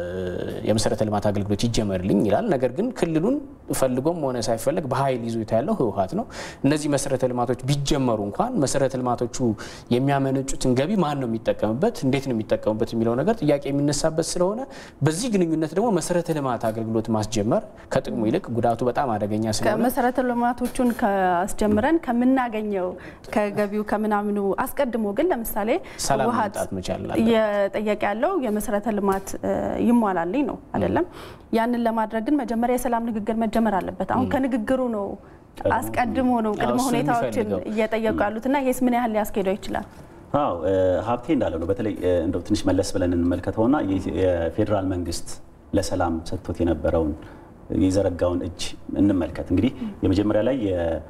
የመሰረተ ልማት አገልግሎት ይጀመርልኝ ይላል። ነገር ግን ክልሉን ፈልጎም ሆነ ሳይፈለግ በኃይል ይዞታ ያለው ህወሓት ነው። እነዚህ መሰረተ ልማቶች ቢጀመሩ እንኳን መሰረተ ልማቶቹ የሚያመነጩትን ገቢ ማን ነው የሚጠቀምበት፣ እንዴት ነው የሚጠቀሙበት የሚለው ነገር ጥያቄ የሚነሳበት ስለሆነ በዚህ ግንኙነት ደግሞ መሰረተ ልማት አገልግሎት ማስጀመር ከጥቅሙ ይልቅ ጉዳቱ በጣም አደገኛ ስለሆነ መሰረተ ልማቶቹን ከአስጀምረን ከምናገኘው ከገቢው ከምናምኑ አስቀድሞ ግን ለምሳሌ ሰላም ህወሓት መምጣት መቻል እየጠየቀ ያለው የመሰረተ ልማት ይሟላልኝ ነው አይደለም። ያንን ለማድረግ ግን መጀመሪያ የሰላም ንግግር መጀመር አለበት። አሁን ከንግግር ነው አስቀድሞ ነው ቅድመ እሱን ሁኔታዎችን የሚፈልገው። እየጠየቁ ያሉት እና ይህስ ምን ያህል ሊያስኬደው ይችላል? አዎ ሀብቴ እንዳለው ነው። በተለይ እንደው ትንሽ መለስ ብለን እንመልከተውና የፌዴራል መንግስት ለሰላም ሰጥቶት የነበረውን የዘረጋውን እጅ እንመልከት። እንግዲህ የመጀመሪያ ላይ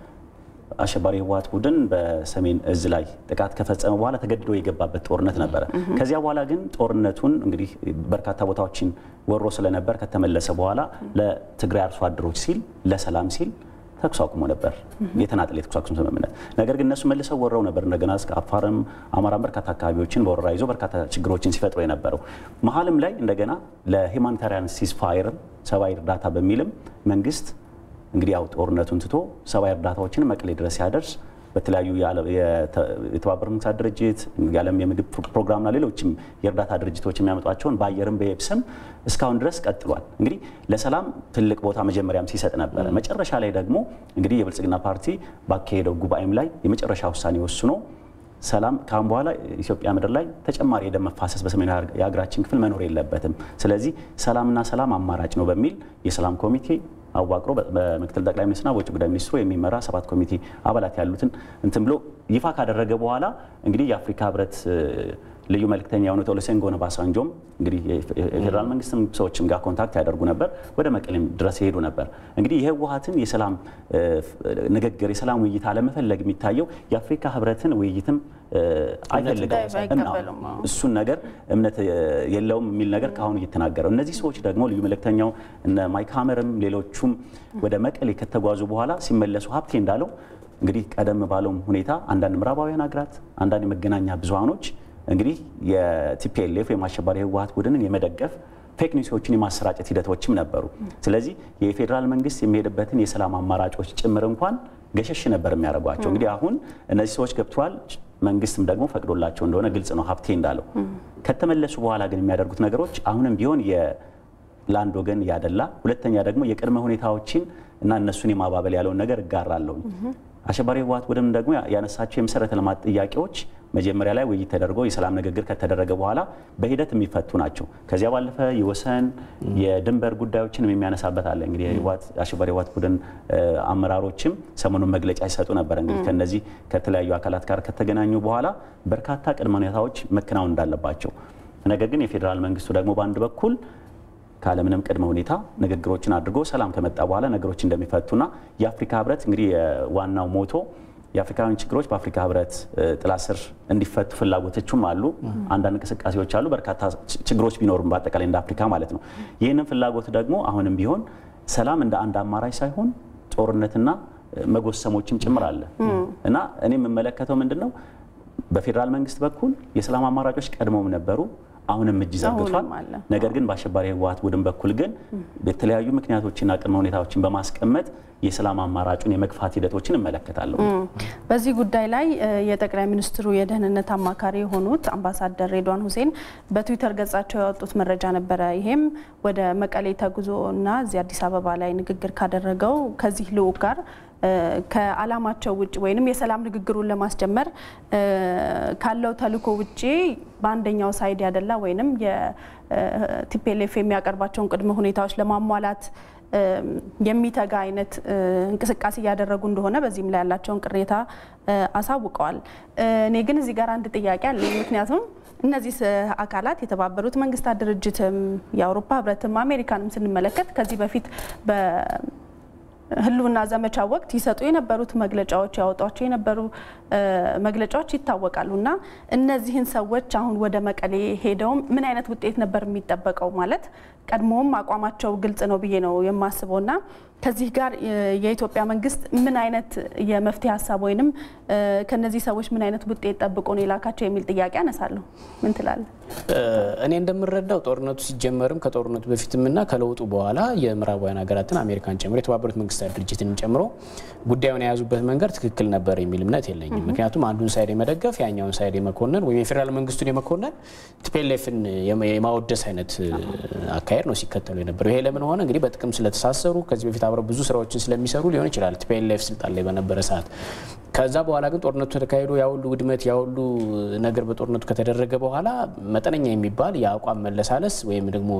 የአሸባሪ ህወሓት ቡድን በሰሜን እዝ ላይ ጥቃት ከፈጸመ በኋላ ተገድዶ የገባበት ጦርነት ነበረ። ከዚያ በኋላ ግን ጦርነቱን እንግዲህ በርካታ ቦታዎችን ወሮ ስለነበር ከተመለሰ በኋላ ለትግራይ አርሶ አደሮች ሲል ለሰላም ሲል ተኩስ አቁሞ ነበር፣ የተናጠል የተኩስ አቁም ስምምነት። ነገር ግን እነሱ መልሰው ወረው ነበር እንደገና እስከ አፋርም አማራም በርካታ አካባቢዎችን በወረራ ይዞ በርካታ ችግሮችን ሲፈጥሩ የነበረው መሀልም ላይ እንደገና ለሂማኒታሪያን ሲስፋየርም ሰብአዊ እርዳታ በሚልም መንግስት እንግዲህ ያው ጦርነቱን ትቶ ሰብአዊ እርዳታዎችን መቀሌ ድረስ ሲያደርስ በተለያዩ የተባበሩት መንግስታት ድርጅት የዓለም የምግብ ፕሮግራምና ሌሎችም የእርዳታ ድርጅቶች የሚያመጧቸውን በአየርም በየብስም እስካሁን ድረስ ቀጥሏል። እንግዲህ ለሰላም ትልቅ ቦታ መጀመሪያም ሲሰጥ ነበረ። መጨረሻ ላይ ደግሞ እንግዲህ የብልጽግና ፓርቲ ባካሄደው ጉባኤም ላይ የመጨረሻ ውሳኔ ወስኖ ሰላም ካሁን በኋላ ኢትዮጵያ ምድር ላይ ተጨማሪ የደም መፋሰስ በሰሜኑ የሀገራችን ክፍል መኖር የለበትም። ስለዚህ ሰላምና ሰላም አማራጭ ነው በሚል የሰላም ኮሚቴ አዋቅሮ በምክትል ጠቅላይ ሚኒስትርና በውጭ ጉዳይ ሚኒስትሩ የሚመራ ሰባት ኮሚቴ አባላት ያሉትን እንትን ብሎ ይፋ ካደረገ በኋላ እንግዲህ የአፍሪካ ህብረት ልዩ መልክተኛ የሆኑት ኦሉሴጉን ኦባሳንጆም እንግዲህ የፌዴራል መንግስትም ሰዎችም ጋር ኮንታክት ያደርጉ ነበር፣ ወደ መቀሌም ድረስ ይሄዱ ነበር። እንግዲህ የህወሓትን የሰላም ንግግር የሰላም ውይይት አለመፈለግ የሚታየው የአፍሪካ ህብረትን ውይይትም አይፈልገውም። እሱን ነገር እምነት የለውም የሚል ነገር ከአሁኑ እየተናገረው እነዚህ ሰዎች ደግሞ ልዩ መልእክተኛው እነ ማይክ ሀመርም ሌሎቹም ወደ መቀሌ ከተጓዙ በኋላ ሲመለሱ ሀብቴ እንዳለው እንግዲህ ቀደም ባለውም ሁኔታ አንዳንድ ምዕራባውያን ሀገራት አንዳንድ የመገናኛ ብዙሃኖች እንግዲህ የቲፒኤልኤፍ ወይም አሸባሪ ህወሓት ቡድንን የመደገፍ ፌክ ኒውሶችን የማሰራጨት ሂደቶችም ነበሩ። ስለዚህ የፌዴራል መንግስት የሚሄድበትን የሰላም አማራጮች ጭምር እንኳን ገሸሽ ነበር የሚያደርጓቸው። እንግዲህ አሁን እነዚህ ሰዎች ገብተዋል፣ መንግስትም ደግሞ ፈቅዶላቸው እንደሆነ ግልጽ ነው ሀብቴ እንዳለው። ከተመለሱ በኋላ ግን የሚያደርጉት ነገሮች አሁንም ቢሆን ለአንድ ወገን ያደላ፣ ሁለተኛ ደግሞ የቅድመ ሁኔታዎችን እና እነሱን የማባበል ያለውን ነገር እጋራለሁ። አሸባሪ ህወሓት ቡድን ደግሞ ያነሳቸው የመሰረተ ልማት ጥያቄዎች መጀመሪያ ላይ ውይይት ተደርጎ የሰላም ንግግር ከተደረገ በኋላ በሂደት የሚፈቱ ናቸው። ከዚያ ባለፈ የወሰን የድንበር ጉዳዮችን የሚያነሳበት አለ። እንግዲህ አሸባሪ ህወሓት ቡድን አመራሮችም ሰሞኑን መግለጫ ይሰጡ ነበር። እንግዲህ ከነዚህ ከተለያዩ አካላት ጋር ከተገናኙ በኋላ በርካታ ቅድመ ሁኔታዎች መከናወን እንዳለባቸው፣ ነገር ግን የፌዴራል መንግስቱ ደግሞ በአንድ በኩል ካለምንም ቅድመ ሁኔታ ንግግሮችን አድርጎ ሰላም ከመጣ በኋላ ነገሮች እንደሚፈቱና የአፍሪካ ህብረት እንግዲህ ዋናው ሞቶ የአፍሪካውያን ችግሮች በአፍሪካ ህብረት ጥላ ስር እንዲፈቱ ፍላጎቶችም አሉ። አንዳንድ እንቅስቃሴዎች አሉ። በርካታ ችግሮች ቢኖሩም በአጠቃላይ እንደ አፍሪካ ማለት ነው። ይህንን ፍላጎት ደግሞ አሁንም ቢሆን ሰላም እንደ አንድ አማራጭ ሳይሆን ጦርነትና መጎሰሞችም ጭምር አለ እና እኔ የምመለከተው ምንድን ነው በፌዴራል መንግስት በኩል የሰላም አማራጮች ቀድሞም ነበሩ። አሁንም እጅ ዘርግቷል። ነገር ግን በአሸባሪ ህወሓት ቡድን በኩል ግን የተለያዩ ምክንያቶችና ቅድመ ሁኔታዎችን በማስቀመጥ የሰላም አማራጩን የመግፋት ሂደቶችን እመለከታለሁ። በዚህ ጉዳይ ላይ የጠቅላይ ሚኒስትሩ የደህንነት አማካሪ የሆኑት አምባሳደር ሬድዋን ሁሴን በትዊተር ገጻቸው ያወጡት መረጃ ነበረ። ይሄም ወደ መቀሌ ተጉዞ እና እዚህ አዲስ አበባ ላይ ንግግር ካደረገው ከዚህ ልዑክ ጋር ከዓላማቸው ውጭ ወይም የሰላም ንግግሩን ለማስጀመር ካለው ተልዕኮ ውጭ በአንደኛው ሳይድ ያደላ ወይም የቲፒኤልኤፍ የሚያቀርባቸውን ቅድመ ሁኔታዎች ለማሟላት የሚተጋ አይነት እንቅስቃሴ እያደረጉ እንደሆነ በዚህም ላይ ያላቸውን ቅሬታ አሳውቀዋል። እኔ ግን እዚህ ጋር አንድ ጥያቄ አለኝ። ምክንያቱም እነዚህ አካላት የተባበሩት መንግስታት ድርጅትም የአውሮፓ ህብረትም አሜሪካንም ስንመለከት ከዚህ በፊት ህልውና ዘመቻ ወቅት ይሰጡ የነበሩት መግለጫዎች ያወጧቸው የነበሩ መግለጫዎች ይታወቃሉ እና እነዚህን ሰዎች አሁን ወደ መቀሌ ሄደው ምን አይነት ውጤት ነበር የሚጠበቀው? ማለት ቀድሞውም አቋማቸው ግልጽ ነው ብዬ ነው የማስበው እና ከዚህ ጋር የኢትዮጵያ መንግስት ምን አይነት የመፍትሄ ሀሳብ ወይንም ከነዚህ ሰዎች ምን አይነት ውጤት ጠብቆ ነው የላካቸው የሚል ጥያቄ አነሳለሁ። ምን ትላለህ? እኔ እንደምረዳው ጦርነቱ ሲጀመርም ከጦርነቱ በፊትም እና ከለውጡ በኋላ የምዕራባውያን ሀገራትን አሜሪካን ጨምሮ የተባበሩት መንግስታት ድርጅትንም ጨምሮ ጉዳዩን የያዙበት መንገድ ትክክል ነበር የሚል እምነት የለኝም። ምክንያቱም አንዱን ሳይድ የመደገፍ ያኛውን ሳይድ የመኮነን ወይም የፌዴራል መንግስቱን የመኮነን ቲፒኤልኤፍን የማወደስ አይነት አካሄድ ነው ሲከተሉ የነበረው። ይሄ ለምን ሆነ? እንግዲህ በጥቅም ስለተሳሰሩ ከዚህ በፊት አብረው ብዙ ስራዎችን ስለሚሰሩ ሊሆን ይችላል ቲፒኤልኤፍ ስልጣን ላይ በነበረ ሰዓት። ከዛ በኋላ ግን ጦርነቱ ተካሂዶ ያሁሉ ውድመት ያሁሉ ነገር በጦርነቱ ከተደረገ በኋላ መጠነኛ የሚባል የአቋም መለሳለስ ወይም ደግሞ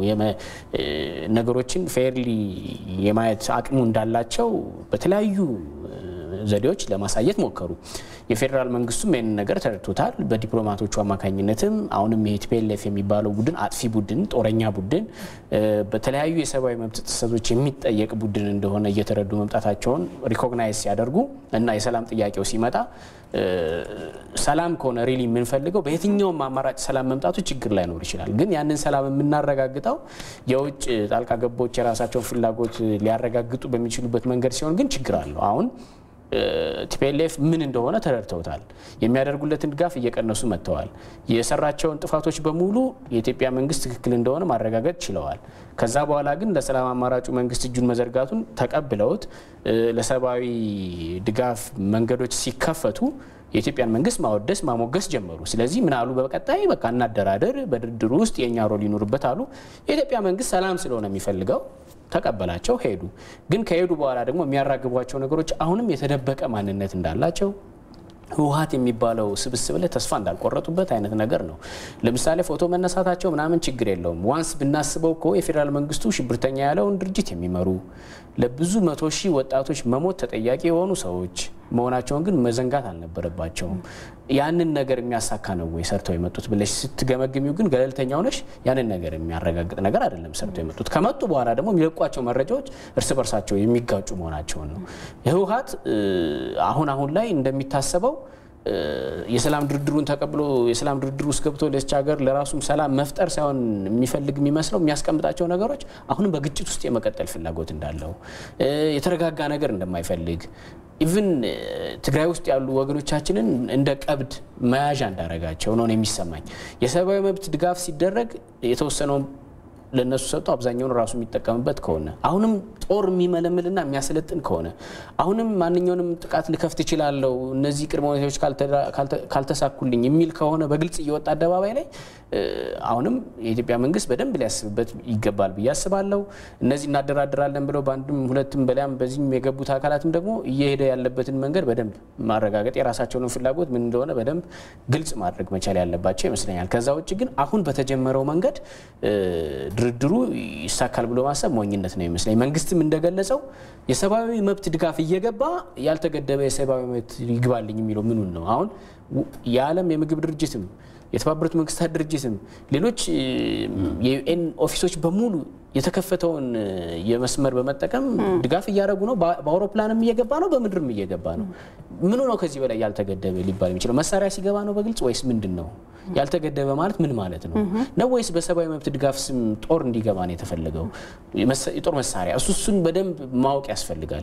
ነገሮችን ፌርሊ የማየት አቅሙ እንዳላቸው በተለያዩ ዘዴዎች ለማሳየት ሞከሩ። የፌዴራል መንግስቱም ይህንን ነገር ተረድቶታል። በዲፕሎማቶቹ አማካኝነትም አሁንም የቲፒኤልኤፍ የሚባለው ቡድን አጥፊ ቡድን፣ ጦረኛ ቡድን፣ በተለያዩ የሰብአዊ መብት ጥሰቶች የሚጠየቅ ቡድን እንደሆነ እየተረዱ መምጣታቸውን ሪኮግናይዝ ሲያደርጉ እና የሰላም ጥያቄው ሲመጣ ሰላም ከሆነ ሪሊ የምንፈልገው በየትኛውም አማራጭ ሰላም መምጣቱ ችግር ላይኖር ይችላል። ግን ያንን ሰላም የምናረጋግጠው የውጭ ጣልቃ ገቦች የራሳቸውን ፍላጎት ሊያረጋግጡ በሚችሉበት መንገድ ሲሆን ግን ችግር አለው። አሁን ቲፒኤልኤፍ ምን እንደሆነ ተረድተውታል። የሚያደርጉለትን ድጋፍ እየቀነሱ መጥተዋል። የሰራቸውን ጥፋቶች በሙሉ የኢትዮጵያ መንግስት ትክክል እንደሆነ ማረጋገጥ ችለዋል። ከዛ በኋላ ግን ለሰላም አማራጩ መንግስት እጁን መዘርጋቱን ተቀብለውት ለሰብአዊ ድጋፍ መንገዶች ሲከፈቱ የኢትዮጵያን መንግስት ማወደስ ማሞገስ ጀመሩ። ስለዚህ ምን አሉ? በቀጣይ በቃ እናደራደር፣ በድርድሩ ውስጥ የእኛ ሮል ይኑርበት አሉ። የኢትዮጵያ መንግስት ሰላም ስለሆነ የሚፈልገው ተቀበላቸው፣ ሄዱ። ግን ከሄዱ በኋላ ደግሞ የሚያራግቧቸው ነገሮች አሁንም የተደበቀ ማንነት እንዳላቸው ህወሓት የሚባለው ስብስብ ላይ ተስፋ እንዳልቆረጡበት አይነት ነገር ነው። ለምሳሌ ፎቶ መነሳታቸው ምናምን ችግር የለውም። ዋንስ ብናስበው እኮ የፌዴራል መንግስቱ ሽብርተኛ ያለውን ድርጅት የሚመሩ ለብዙ መቶ ሺህ ወጣቶች መሞት ተጠያቂ የሆኑ ሰዎች መሆናቸውን ግን መዘንጋት አልነበረባቸውም። ያንን ነገር የሚያሳካ ነው ወይ ሰርተው የመጡት ብለሽ ስትገመግሚው ግን ገለልተኛ ሆነሽ ያንን ነገር የሚያረጋግጥ ነገር አይደለም ሰርተው የመጡት። ከመጡ በኋላ ደግሞ የሚለቋቸው መረጃዎች እርስ በርሳቸው የሚጋጩ መሆናቸውን ነው። ህወሓት አሁን አሁን ላይ እንደሚታሰበው የሰላም ድርድሩን ተቀብሎ የሰላም ድርድር ውስጥ ገብቶ ለዚች ሀገር ለራሱም ሰላም መፍጠር ሳይሆን የሚፈልግ የሚመስለው የሚያስቀምጣቸው ነገሮች አሁንም በግጭት ውስጥ የመቀጠል ፍላጎት እንዳለው የተረጋጋ ነገር እንደማይፈልግ ኢቭን ትግራይ ውስጥ ያሉ ወገኖቻችንን እንደ ቀብድ መያዣ እንዳረጋቸው ነው የሚሰማኝ። የሰብአዊ መብት ድጋፍ ሲደረግ የተወሰነውን ለእነሱ ሰጥቶ አብዛኛውን ራሱ የሚጠቀምበት ከሆነ አሁንም ጦር የሚመለምልና የሚያሰለጥን ከሆነ አሁንም ማንኛውንም ጥቃት ልከፍት እችላለሁ እነዚህ ቅድመ ሁኔታዎች ካልተሳኩልኝ የሚል ከሆነ በግልጽ እየወጣ አደባባይ ላይ አሁንም የኢትዮጵያ መንግስት በደንብ ሊያስብበት ይገባል ብዬ አስባለሁ። እነዚህ እናደራድራለን ብለው በአንድም ሁለትም በሊያም በዚህም የገቡት አካላትም ደግሞ እየሄደ ያለበትን መንገድ በደንብ ማረጋገጥ የራሳቸውን ፍላጎት ምን እንደሆነ በደንብ ግልጽ ማድረግ መቻል ያለባቸው ይመስለኛል። ከዛ ውጭ ግን አሁን በተጀመረው መንገድ ድርድሩ ይሳካል ብሎ ማሰብ ሞኝነት ነው ይመስለኝ። መንግስትም እንደገለጸው የሰብአዊ መብት ድጋፍ እየገባ ያልተገደበ የሰብአዊ መብት ይግባልኝ የሚለው ምኑን ነው? አሁን የዓለም የምግብ ድርጅትም የተባበሩት መንግስታት ድርጅትም ሌሎች የዩኤን ኦፊሶች በሙሉ የተከፈተውን የመስመር በመጠቀም ድጋፍ እያደረጉ ነው። በአውሮፕላንም እየገባ ነው፣ በምድርም እየገባ ነው። ምኑ ነው ከዚህ በላይ ያልተገደበ ሊባል የሚችለው? መሳሪያ ሲገባ ነው በግልጽ ወይስ ምንድን ነው? ያልተገደበ ማለት ምን ማለት ነው? ነው ወይስ በሰብአዊ መብት ድጋፍ ስም ጦር እንዲገባ ነው የተፈለገው? የጦር መሳሪያ እሱ እሱን በደንብ ማወቅ ያስፈልጋል።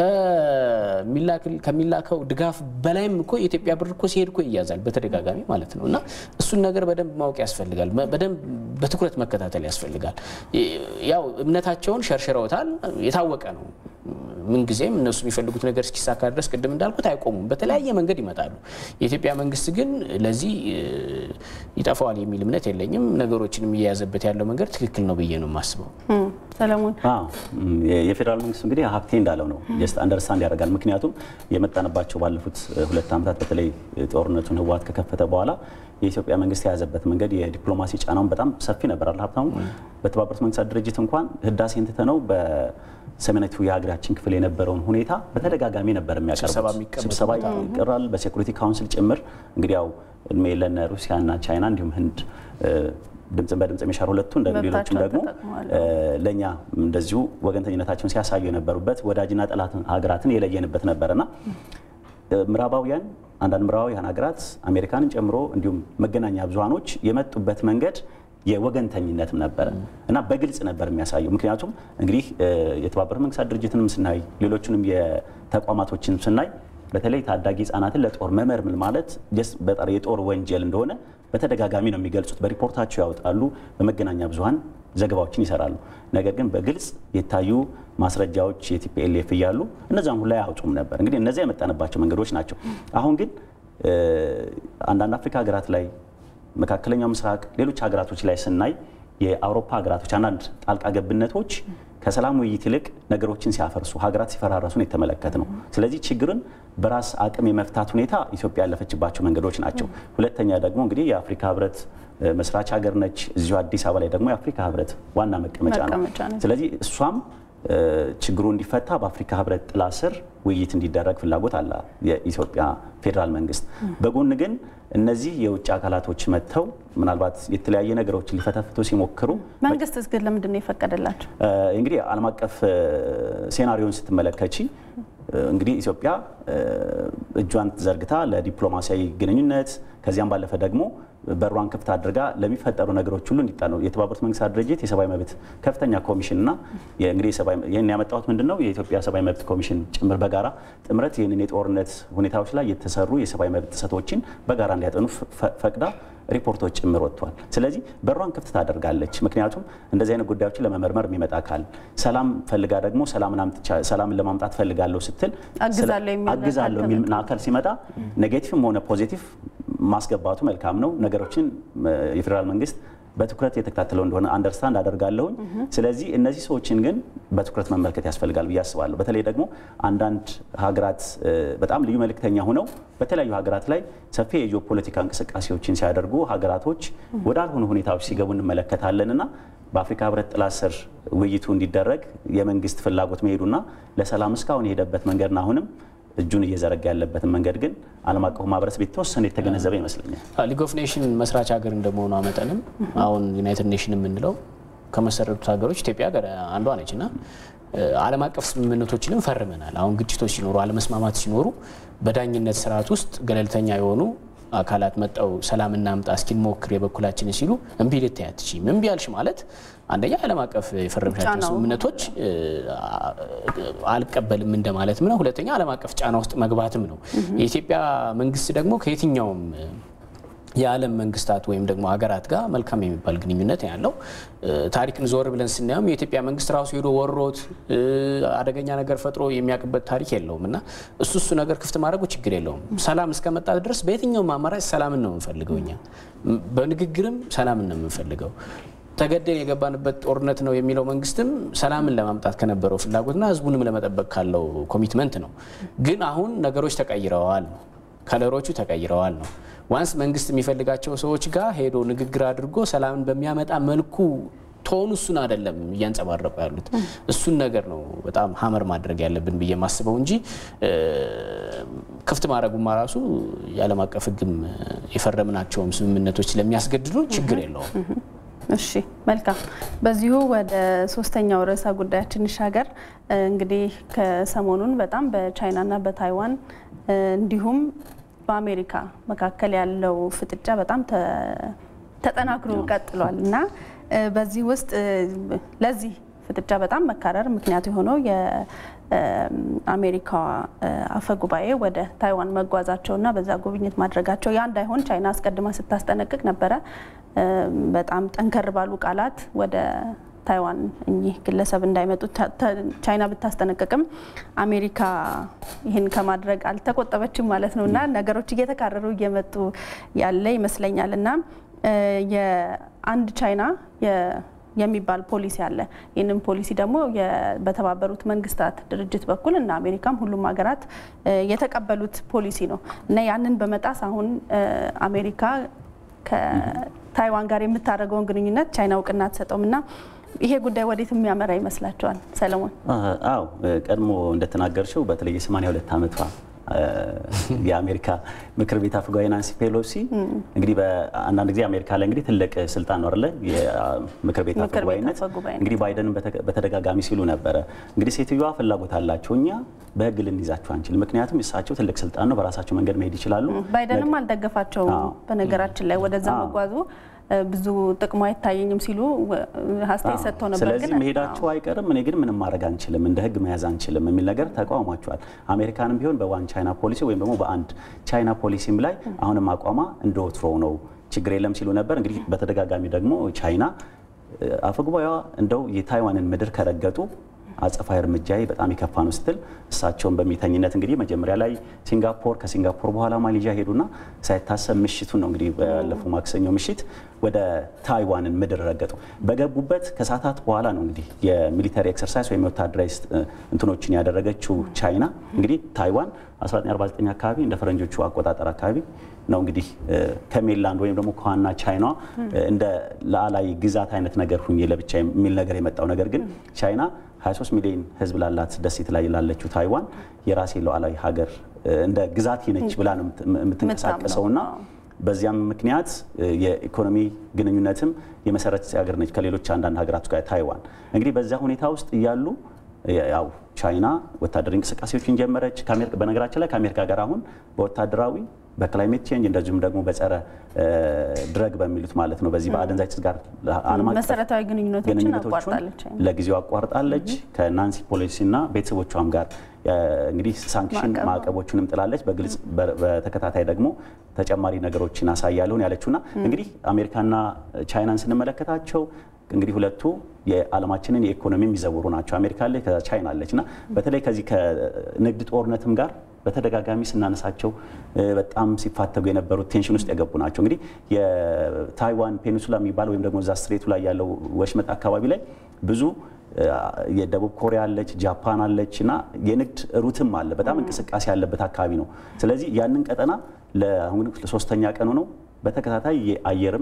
ከሚላከው ድጋፍ በላይም እኮ የኢትዮጵያ ብር እኮ ሲሄድ እኮ ይያዛል በተደጋጋሚ ማለት ነው። እና እሱን ነገር በደንብ ማወቅ ያስፈልጋል። በደንብ በትኩረት መከታተል ያስፈልጋል። ያው እምነታቸውን ሸርሽረውታል፣ የታወቀ ነው። ምንጊዜም እነሱ የሚፈልጉት ነገር እስኪሳካ ድረስ ቅድም እንዳልኩት አይቆሙም። በተለያየ መንገድ ይመጣሉ። የኢትዮጵያ መንግስት ግን ለዚህ ይጠፋዋል የሚል እምነት የለኝም። ነገሮችንም እየያዘበት ያለው መንገድ ትክክል ነው ብዬ ነው የማስበው። ሰለሞን የፌዴራል መንግስት እንግዲህ ሀብቴ እንዳለው ነው ጀስት አንደርስታንድ ያደርጋል። ምክንያቱም የመጣንባቸው ባለፉት ሁለት ዓመታት በተለይ ጦርነቱን ህወሓት ከከፈተ በኋላ የኢትዮጵያ መንግስት የያዘበት መንገድ የዲፕሎማሲ ጫናውን በጣም ሰፊ ነበር። አለ ሀብታሙ በተባበሩት መንግስታት ድርጅት እንኳን ህዳሴን ትተነው በሰሜናዊቱ የሀገራችን ክፍል የነበረውን ሁኔታ በተደጋጋሚ ነበር የሚያቀርቡት። ስብሰባ ይቀራል፣ በሴኩሪቲ ካውንስል ጭምር እንግዲህ ያው እድሜ ለነ ሩሲያና ቻይና እንዲሁም ህንድ ድምፅን በድምፅ የሚሻሩ ሁለቱ እንደ ሌሎችም ደግሞ ለእኛ እንደዚሁ ወገንተኝነታቸውን ሲያሳዩ የነበሩበት ወዳጅና ጠላት ሀገራትን የለየንበት ነበርና ምዕራባውያን አንዳንድ ምዕራባውያን ሀገራት አሜሪካንን ጨምሮ እንዲሁም መገናኛ ብዙሃኖች የመጡበት መንገድ የወገንተኝነትም ነበረ እና በግልጽ ነበር የሚያሳየው። ምክንያቱም እንግዲህ የተባበሩት መንግስታት ድርጅትንም ስናይ ሌሎችንም የተቋማቶችን ስናይ በተለይ ታዳጊ ህጻናትን ለጦር መመርምል ማለት በጣም የጦር ወንጀል እንደሆነ በተደጋጋሚ ነው የሚገልጹት። በሪፖርታቸው ያወጣሉ፣ በመገናኛ ብዙሃን ዘገባዎችን ይሰራሉ። ነገር ግን በግልጽ የታዩ ማስረጃዎች የቲፒኤልኤፍ እያሉ እነዚያም ሁላ አያወጡም ነበር። እንግዲህ እነዚያ የመጣንባቸው መንገዶች ናቸው። አሁን ግን አንዳንድ አፍሪካ ሀገራት ላይ፣ መካከለኛው ምስራቅ፣ ሌሎች ሀገራቶች ላይ ስናይ የአውሮፓ ሀገራቶች አንዳንድ ጣልቃ ገብነቶች ከሰላም ውይይት ይልቅ ነገሮችን ሲያፈርሱ ሀገራት ሲፈራረሱን የተመለከት ነው። ስለዚህ ችግርን በራስ አቅም የመፍታት ሁኔታ ኢትዮጵያ ያለፈችባቸው መንገዶች ናቸው። ሁለተኛ ደግሞ እንግዲህ የአፍሪካ ህብረት መስራች ሀገር ነች። እዚሁ አዲስ አበባ ላይ ደግሞ የአፍሪካ ህብረት ዋና መቀመጫ ነው። ስለዚህ እሷም ችግሩ እንዲፈታ በአፍሪካ ህብረት ጥላ ስር ውይይት እንዲደረግ ፍላጎት አለ የኢትዮጵያ ፌዴራል መንግስት። በጎን ግን እነዚህ የውጭ አካላቶች መጥተው ምናልባት የተለያየ ነገሮችን ሊፈተፍቱ ሲሞክሩ መንግስትስ ግን ለምንድን ነው የፈቀደላቸው? እንግዲህ ዓለም አቀፍ ሴናሪዮን ስትመለከቺ እንግዲህ ኢትዮጵያ እጇን ዘርግታ ለዲፕሎማሲያዊ ግንኙነት ከዚያም ባለፈ ደግሞ በሯን ክፍት አድርጋ ለሚፈጠሩ ነገሮች ሁሉ እንዲጣ ነው የተባበሩት መንግስታት ድርጅት የሰብአዊ መብት ከፍተኛ ኮሚሽን እና እንግዲህ ይህን ያመጣሁት ምንድን ነው የኢትዮጵያ ሰብአዊ መብት ኮሚሽን ጭምር በጋራ ጥምረት ይህንን የጦርነት ሁኔታዎች ላይ የተሰሩ የሰብአዊ መብት ጥሰቶችን በጋራ እንዲያጠኑ ፈቅዳ ሪፖርቶች ጭምር ወጥቷል። ስለዚህ በሯን ክፍት ታደርጋለች። ምክንያቱም እንደዚህ አይነት ጉዳዮችን ለመመርመር የሚመጣ አካል ሰላም ፈልጋ ደግሞ ሰላምን ለማምጣት ፈልጋለሁ ስትል አግዛለሁ የሚል አካል ሲመጣ ኔጌቲቭም ሆነ ፖዚቲቭ ማስገባቱ መልካም ነው። ነገሮችን የፌዴራል መንግስት በትኩረት የተከታተለው እንደሆነ አንደርስታንድ አደርጋለሁኝ። ስለዚህ እነዚህ ሰዎችን ግን በትኩረት መመልከት ያስፈልጋል ብዬ አስባለሁ። በተለይ ደግሞ አንዳንድ ሀገራት በጣም ልዩ መልእክተኛ ሆነው በተለያዩ ሀገራት ላይ ሰፊ የጂኦፖለቲካ እንቅስቃሴዎችን ሲያደርጉ ሀገራቶች ወዳልሆኑ ሁኔታዎች ሲገቡ እንመለከታለን እና በአፍሪካ ህብረት ጥላ ስር ውይይቱ እንዲደረግ የመንግስት ፍላጎት መሄዱና ለሰላም እስካሁን የሄደበት መንገድና አሁንም እጁን እየዘረጋ ያለበትን መንገድ ግን ዓለም አቀፉ ማህበረሰብ የተወሰነ የተገነዘበ ይመስለኛል። ሊግ ኦፍ ኔሽን መስራች ሀገር እንደመሆኗ መጠንም አሁን ዩናይትድ ኔሽን የምንለው ከመሰረቱት ሀገሮች ኢትዮጵያ አንዷ ነች እና ዓለም አቀፍ ስምምነቶችንም ፈርመናል። አሁን ግጭቶች ሲኖሩ፣ አለመስማማት ሲኖሩ በዳኝነት ስርዓት ውስጥ ገለልተኛ የሆኑ አካላት መጠው ሰላም እናምጣ እስኪንሞክር የበኩላችንን ሲሉ እምቢ ልታይ አትችይም። እምቢ ያልሽ ማለት አንደኛ ዓለም አቀፍ የፈረምሻቸው ስምምነቶች አልቀበልም እንደማለትም ነው። ሁለተኛ ዓለም አቀፍ ጫና ውስጥ መግባትም ነው። የኢትዮጵያ መንግስት ደግሞ ከየትኛውም የዓለም መንግስታት ወይም ደግሞ ሀገራት ጋር መልካም የሚባል ግንኙነት ያለው ታሪክን ዞር ብለን ስናየውም የኢትዮጵያ መንግስት ራሱ ሄዶ ወሮት አደገኛ ነገር ፈጥሮ የሚያውቅበት ታሪክ የለውም እና እሱ እሱ ነገር ክፍት ማድረጉ ችግር የለውም። ሰላም እስከመጣ ድረስ በየትኛውም አማራጭ ሰላምን ነው የምንፈልገው። እኛ በንግግርም ሰላምን ነው የምንፈልገው። ተገደን የገባንበት ጦርነት ነው የሚለው መንግስትም ሰላምን ለማምጣት ከነበረው ፍላጎትና ህዝቡንም ለመጠበቅ ካለው ኮሚትመንት ነው። ግን አሁን ነገሮች ተቀይረዋል ነው ከለሮቹ ተቀይረዋል ነው። ዋንስ መንግስት የሚፈልጋቸው ሰዎች ጋር ሄዶ ንግግር አድርጎ ሰላምን በሚያመጣ መልኩ ቶኑ እሱን አይደለም እያንጸባረቁ ያሉት። እሱን ነገር ነው በጣም ሀመር ማድረግ ያለብን ብዬ ማስበው እንጂ ክፍት ማድረጉማ ራሱ የዓለም አቀፍ ሕግም የፈረምናቸውም ስምምነቶች ስለሚያስገድዱ ችግር የለውም። እሺ መልካም። በዚሁ ወደ ሶስተኛው ርዕሰ ጉዳያችን እንሻገር። እንግዲህ ከሰሞኑን በጣም በቻይናና በታይዋን እንዲሁም በአሜሪካ መካከል ያለው ፍጥጫ በጣም ተጠናክሮ ቀጥሏል እና በዚህ ውስጥ ለዚህ ፍጥጫ በጣም መካረር ምክንያት የሆነው የአሜሪካ አፈ ጉባኤ ወደ ታይዋን መጓዛቸውና በዛ ጉብኝት ማድረጋቸው ያ እንዳይሆን ቻይና አስቀድማ ስታስጠነቅቅ ነበረ። በጣም ጠንከር ባሉ ቃላት ወደ ታይዋን እኚህ ግለሰብ እንዳይመጡ ቻይና ብታስጠነቅቅም አሜሪካ ይህን ከማድረግ አልተቆጠበችም ማለት ነው እና ነገሮች እየተካረሩ እየመጡ ያለ ይመስለኛል እና የአንድ ቻይና የሚባል ፖሊሲ አለ። ይህንን ፖሊሲ ደግሞ በተባበሩት መንግስታት ድርጅት በኩል እና አሜሪካም ሁሉም ሀገራት የተቀበሉት ፖሊሲ ነው እና ያንን በመጣስ አሁን አሜሪካ ከታይዋን ጋር የምታደርገውን ግንኙነት ቻይና እውቅና አትሰጠውም እና ይሄ ጉዳይ ወዴት የሚያመራ ይመስላችኋል? ሰለሞን። አዎ ቀድሞ እንደተናገርሽው በተለይ የ82 ዓመቷ የአሜሪካ ምክር ቤት አፈ ጉባኤ ናንሲ ፔሎሲ እንግዲህ በአንዳንድ ጊዜ አሜሪካ ላይ እንግዲህ ትልቅ ስልጣን ነው አይደለ? የምክር ቤት አፈ ጉባኤነት እንግዲህ ባይደንን በተደጋጋሚ ሲሉ ነበረ። እንግዲህ ሴትዮዋ ፍላጎት አላቸው፣ እኛ በህግ ልንይዛቸው አንችልም፣ ምክንያቱም እሳቸው ትልቅ ስልጣን ነው፣ በራሳቸው መንገድ መሄድ ይችላሉ። ባይደንም አልደገፋቸውም። በነገራችን ላይ ወደዛ መጓዙ ብዙ ጥቅሙ አይታየኝም ሲሉ አስተያየት ሰጥተው ነበር። ስለዚህ መሄዳቸው አይቀርም፣ እኔ ግን ምንም ማድረግ አንችልም፣ እንደ ህግ መያዝ አንችልም የሚል ነገር ተቃውሟቸዋል። አሜሪካንም ቢሆን በዋን ቻይና ፖሊሲ ወይም ደግሞ በአንድ ቻይና ፖሊሲም ላይ አሁንም አቋሟ እንደ ወትሮው ነው፣ ችግር የለም ሲሉ ነበር። እንግዲህ በተደጋጋሚ ደግሞ ቻይና አፈጉባኤዋ እንደው የታይዋንን ምድር ከረገጡ አጸፋዊ እርምጃ በጣም የከፋ ነው ስትል እሳቸውን በሚተኝነት እንግዲህ መጀመሪያ ላይ ሲንጋፖር ከሲንጋፖር በኋላ ማሌዥያ ሄዱና ሳይታሰብ ምሽቱን ነው እንግዲህ ባለፈው ማክሰኞ ምሽት ወደ ታይዋንን ምድር ረገጡ። በገቡበት ከሰዓታት በኋላ ነው እንግዲህ የሚሊተሪ ኤክሰርሳይዝ ወይም ወታደራዊ እንትኖችን ያደረገችው ቻይና እንግዲህ ታይዋን 1949 አካባቢ እንደ ፈረንጆቹ አቆጣጠር አካባቢ ነው እንግዲህ ከሜንላንድ ወይም ደግሞ ከዋና ቻይና እንደ ሉዓላዊ ግዛት አይነት ነገር ሁኜ ለብቻ የሚል ነገር የመጣው ነገር ግን ቻይና 23 ሚሊዮን ሕዝብ ላላት ደሴት ላይ ላለችው ታይዋን የራሴ ሉዓላዊ ሀገር እንደ ግዛት ነች ብላ ነው የምትንቀሳቀሰውና በዚያም ምክንያት የኢኮኖሚ ግንኙነትም የመሰረት ሀገር ነች ከሌሎች አንዳንድ ሀገራት ጋር ታይዋን። እንግዲህ በዚያ ሁኔታ ውስጥ እያሉ ያው ቻይና ወታደራዊ እንቅስቃሴዎችን ጀመረች። በነገራችን ላይ ከአሜሪካ ጋር አሁን በወታደራዊ በክላይሜት ቼንጅ እንደዚሁም ደግሞ በጸረ ድረግ በሚሉት ማለት ነው በዚህ በአደንዛዥ ዕፅ ጋር ዓለም አቀፍ መሰረታዊ ግንኙነቶችን አቋርጣለች። ለጊዜው አቋርጣለች። ከናንሲ ፔሎሲና ቤተሰቦቿም ጋር እንግዲህ ሳንክሽን ማዕቀቦቹንም ጥላለች። በግልጽ በተከታታይ ደግሞ ተጨማሪ ነገሮችን አሳያለሁን ያለችውና እንግዲህ አሜሪካና ቻይናን ስንመለከታቸው እንግዲህ ሁለቱ የዓለማችንን የኢኮኖሚ የሚዘውሩ ናቸው። አሜሪካ አለች፣ ከዛ ቻይና አለች እና በተለይ ከዚህ ከንግድ ጦርነትም ጋር በተደጋጋሚ ስናነሳቸው በጣም ሲፋተጉ የነበሩት ቴንሽን ውስጥ የገቡ ናቸው። እንግዲህ የታይዋን ፔኒንሱላ የሚባል ወይም ደግሞ እዛ ስትሬቱ ላይ ያለው ወሽመጥ አካባቢ ላይ ብዙ የደቡብ ኮሪያ አለች፣ ጃፓን አለች እና የንግድ ሩትም አለ። በጣም እንቅስቃሴ ያለበት አካባቢ ነው። ስለዚህ ያንን ቀጠና ለአሁን ለሶስተኛ ቀኑ ነው በተከታታይ የአየርም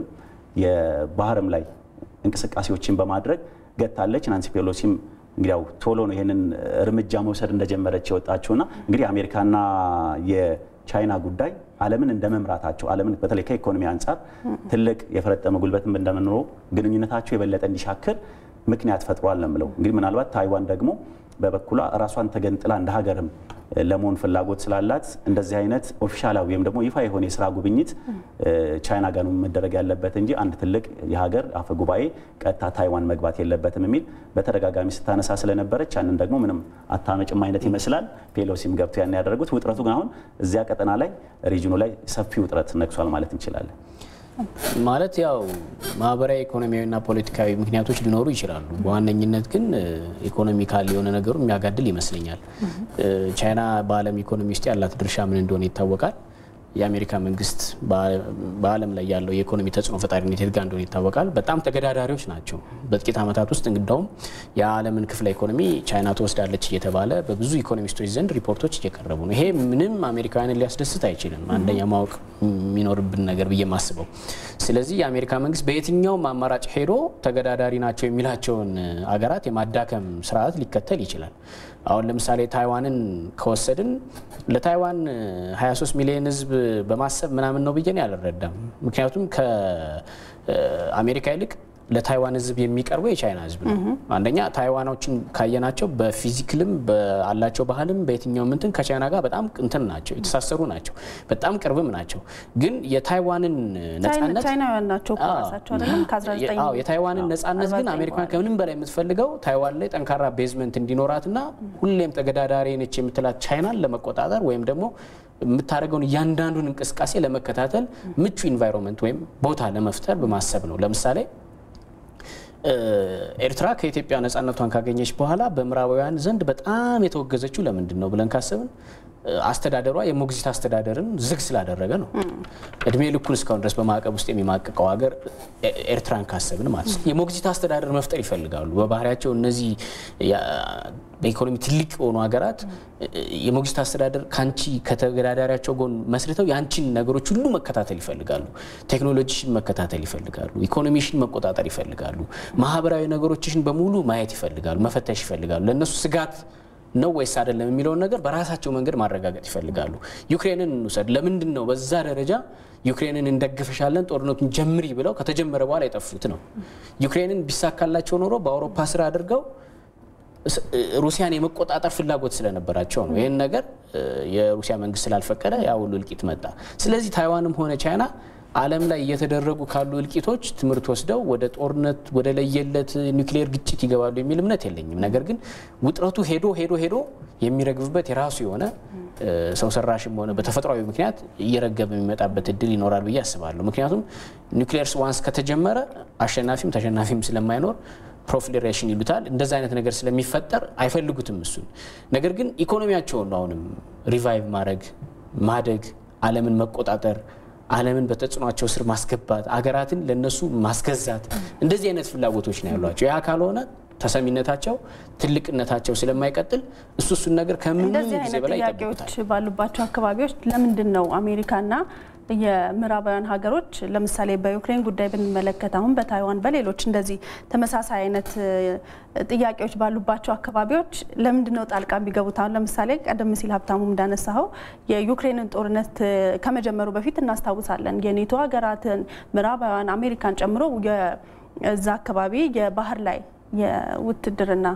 የባህርም ላይ እንቅስቃሴዎችን በማድረግ ገታለች። ናንሲ ፔሎሲም እንግዲያው ቶሎ ነው ይህንን እርምጃ መውሰድ እንደጀመረች የወጣችውና እንግዲህ አሜሪካና የቻይና ጉዳይ ዓለምን እንደ መምራታቸው ዓለምን በተለይ ከኢኮኖሚ አንጻር ትልቅ የፈረጠመ ጉልበትም እንደምንኖረው ግንኙነታቸው የበለጠ እንዲሻክር ምክንያት ፈጥሯል ነው የምለው። እንግዲህ ምናልባት ታይዋን ደግሞ በበኩሏ ራሷን ተገንጥላ እንደ ሀገርም ለመሆን ፍላጎት ስላላት እንደዚህ አይነት ኦፊሻላዊ ወይም ደግሞ ይፋ የሆነ የስራ ጉብኝት ቻይና ጋር መደረግ ያለበት እንጂ አንድ ትልቅ የሀገር አፈ ጉባኤ ቀጥታ ታይዋን መግባት የለበትም የሚል በተደጋጋሚ ስታነሳ ስለነበረች ያንን ደግሞ ምንም አታመጭም አይነት ይመስላል። ፔሎሲም ገብቶ ያን ያደረጉት ውጥረቱ ግን አሁን እዚያ ቀጠና ላይ ሪጅኑ ላይ ሰፊ ውጥረት ነግሷል ማለት እንችላለን። ማለት ያው ማህበራዊ ኢኮኖሚያዊና ፖለቲካዊ ምክንያቶች ሊኖሩ ይችላሉ። በዋነኝነት ግን ኢኮኖሚካል የሆነ ነገሩ የሚያጋድል ይመስለኛል። ቻይና በዓለም ኢኮኖሚ ውስጥ ያላት ድርሻ ምን እንደሆነ ይታወቃል። የአሜሪካ መንግስት በዓለም ላይ ያለው የኢኮኖሚ ተጽዕኖ ፈጣሪነት የት ጋ እንደሆነ ይታወቃል። በጣም ተገዳዳሪዎች ናቸው። በጥቂት ዓመታት ውስጥ እንደውም የዓለምን ክፍለ ኢኮኖሚ ቻይና ትወስዳለች እየተባለ በብዙ ኢኮኖሚስቶች ዘንድ ሪፖርቶች እየቀረቡ ነው። ይሄ ምንም አሜሪካውያንን ሊያስደስት አይችልም። አንደኛ ማወቅ የሚኖርብን ነገር ብዬ ማስበው። ስለዚህ የአሜሪካ መንግስት በየትኛውም አማራጭ ሄዶ ተገዳዳሪ ናቸው የሚላቸውን አገራት የማዳከም ስርዓት ሊከተል ይችላል። አሁን ለምሳሌ ታይዋንን ከወሰድን ለታይዋን 23 ሚሊዮን ህዝብ በማሰብ ምናምን ነው ብዬ አልረዳም። ምክንያቱም ከአሜሪካ ይልቅ ለታይዋን ህዝብ የሚቀርበው የቻይና ህዝብ ነው። አንደኛ ታይዋኖችን ካየናቸው በፊዚክልም በአላቸው ባህልም በየትኛውም እንትን ከቻይና ጋር በጣም እንትን ናቸው፣ የተሳሰሩ ናቸው፣ በጣም ቅርብም ናቸው። ግን የታይዋንን ነጻነት ቻይናውያን ናቸው እኮ ራሳቸው አይደለም ከ19 አዎ የታይዋንን ነጻነት ግን አሜሪካን ከምንም በላይ የምትፈልገው ታይዋን ላይ ጠንካራ ቤዝመንት እንዲኖራትና ሁሌም ተገዳዳሪ ነች የምትላት ቻይናን ለመቆጣጠር ወይም ደግሞ የምታደርገውን እያንዳንዱን እንቅስቃሴ ለመከታተል ምቹ ኢንቫይሮንመንት ወይም ቦታ ለመፍጠር በማሰብ ነው። ለምሳሌ ኤርትራ ከኢትዮጵያ ነጻነቷን ካገኘች በኋላ በምዕራባውያን ዘንድ በጣም የተወገዘችው ለምንድን ነው ብለን ካሰብን አስተዳደሯ የሞግዚት አስተዳደርን ዝግ ስላደረገ ነው። እድሜ ልኩን እስካሁን ድረስ በማዕቀብ ውስጥ የሚማቅቀው ሀገር ኤርትራን ካሰብን ማለት ነው። የሞግዚት አስተዳደር መፍጠር ይፈልጋሉ። በባህሪያቸው እነዚህ በኢኮኖሚ ትልቅ የሆኑ ሀገራት የሞግዚት አስተዳደር ከአንቺ ከተገዳዳሪያቸው ጎን መስርተው የአንቺን ነገሮች ሁሉ መከታተል ይፈልጋሉ። ቴክኖሎጂሽን መከታተል ይፈልጋሉ። ኢኮኖሚሽን መቆጣጠር ይፈልጋሉ። ማህበራዊ ነገሮችሽን በሙሉ ማየት ይፈልጋሉ፣ መፈተሽ ይፈልጋሉ። ለእነሱ ስጋት ነው ወይስ አይደለም የሚለውን ነገር በራሳቸው መንገድ ማረጋገጥ ይፈልጋሉ። ዩክሬንን እንውሰድ። ለምንድን ነው በዛ ደረጃ ዩክሬንን እንደግፈሻለን ጦርነቱን ጀምሪ ብለው ከተጀመረ በኋላ የጠፉት ነው? ዩክሬንን ቢሳካላቸው ኖሮ በአውሮፓ ስራ አድርገው ሩሲያን የመቆጣጠር ፍላጎት ስለነበራቸው ነው። ይህን ነገር የሩሲያ መንግስት ስላልፈቀደ ያ ሁሉ እልቂት መጣ። ስለዚህ ታይዋንም ሆነ ቻይና ዓለም ላይ እየተደረጉ ካሉ እልቂቶች ትምህርት ወስደው ወደ ጦርነት ወደ ለየለት ኒውክሌር ግጭት ይገባሉ የሚል እምነት የለኝም። ነገር ግን ውጥረቱ ሄዶ ሄዶ ሄዶ የሚረግብበት የራሱ የሆነ ሰው ሰራሽም ሆነ በተፈጥሯዊ ምክንያት እየረገበ የሚመጣበት እድል ይኖራል ብዬ አስባለሁ። ምክንያቱም ኒውክሌርስ ዋንስ ከተጀመረ አሸናፊም ተሸናፊም ስለማይኖር ፕሮፊሌሬሽን ይሉታል። እንደዚ አይነት ነገር ስለሚፈጠር አይፈልጉትም እሱን። ነገር ግን ኢኮኖሚያቸውን አሁንም ሪቫይቭ ማድረግ ማደግ፣ ዓለምን መቆጣጠር ዓለምን በተጽዕኗቸው ስር ማስገባት አገራትን ለነሱ ማስገዛት እንደዚህ አይነት ፍላጎቶች ነው ያሏቸው። ያ ካልሆነ ተሰሚነታቸው ትልቅነታቸው ስለማይቀጥል እሱ እሱን ነገር ከምንም እንደዚህ ጊዜ አይነት በላይ ጥያቄዎች ይጠብቁታል። ባሉባቸው አካባቢዎች ለምንድን ነው አሜሪካና የምዕራባውያን ሀገሮች ለምሳሌ በዩክሬን ጉዳይ ብንመለከት አሁን በታይዋን በሌሎች እንደዚህ ተመሳሳይ አይነት እ, ጥያቄዎች ባሉባቸው አካባቢዎች ለምንድን ነው ጣልቃ የሚገቡት? አሁን ለምሳሌ ቀደም ሲል ሀብታሙም እንዳነሳኸው የዩክሬንን ጦርነት እ, ከመጀመሩ በፊት እናስታውሳለን የኔቶ ሀገራትን ምዕራባውያን አሜሪካን ጨምሮ የዛ አካባቢ የባህር ላይ የውትድርና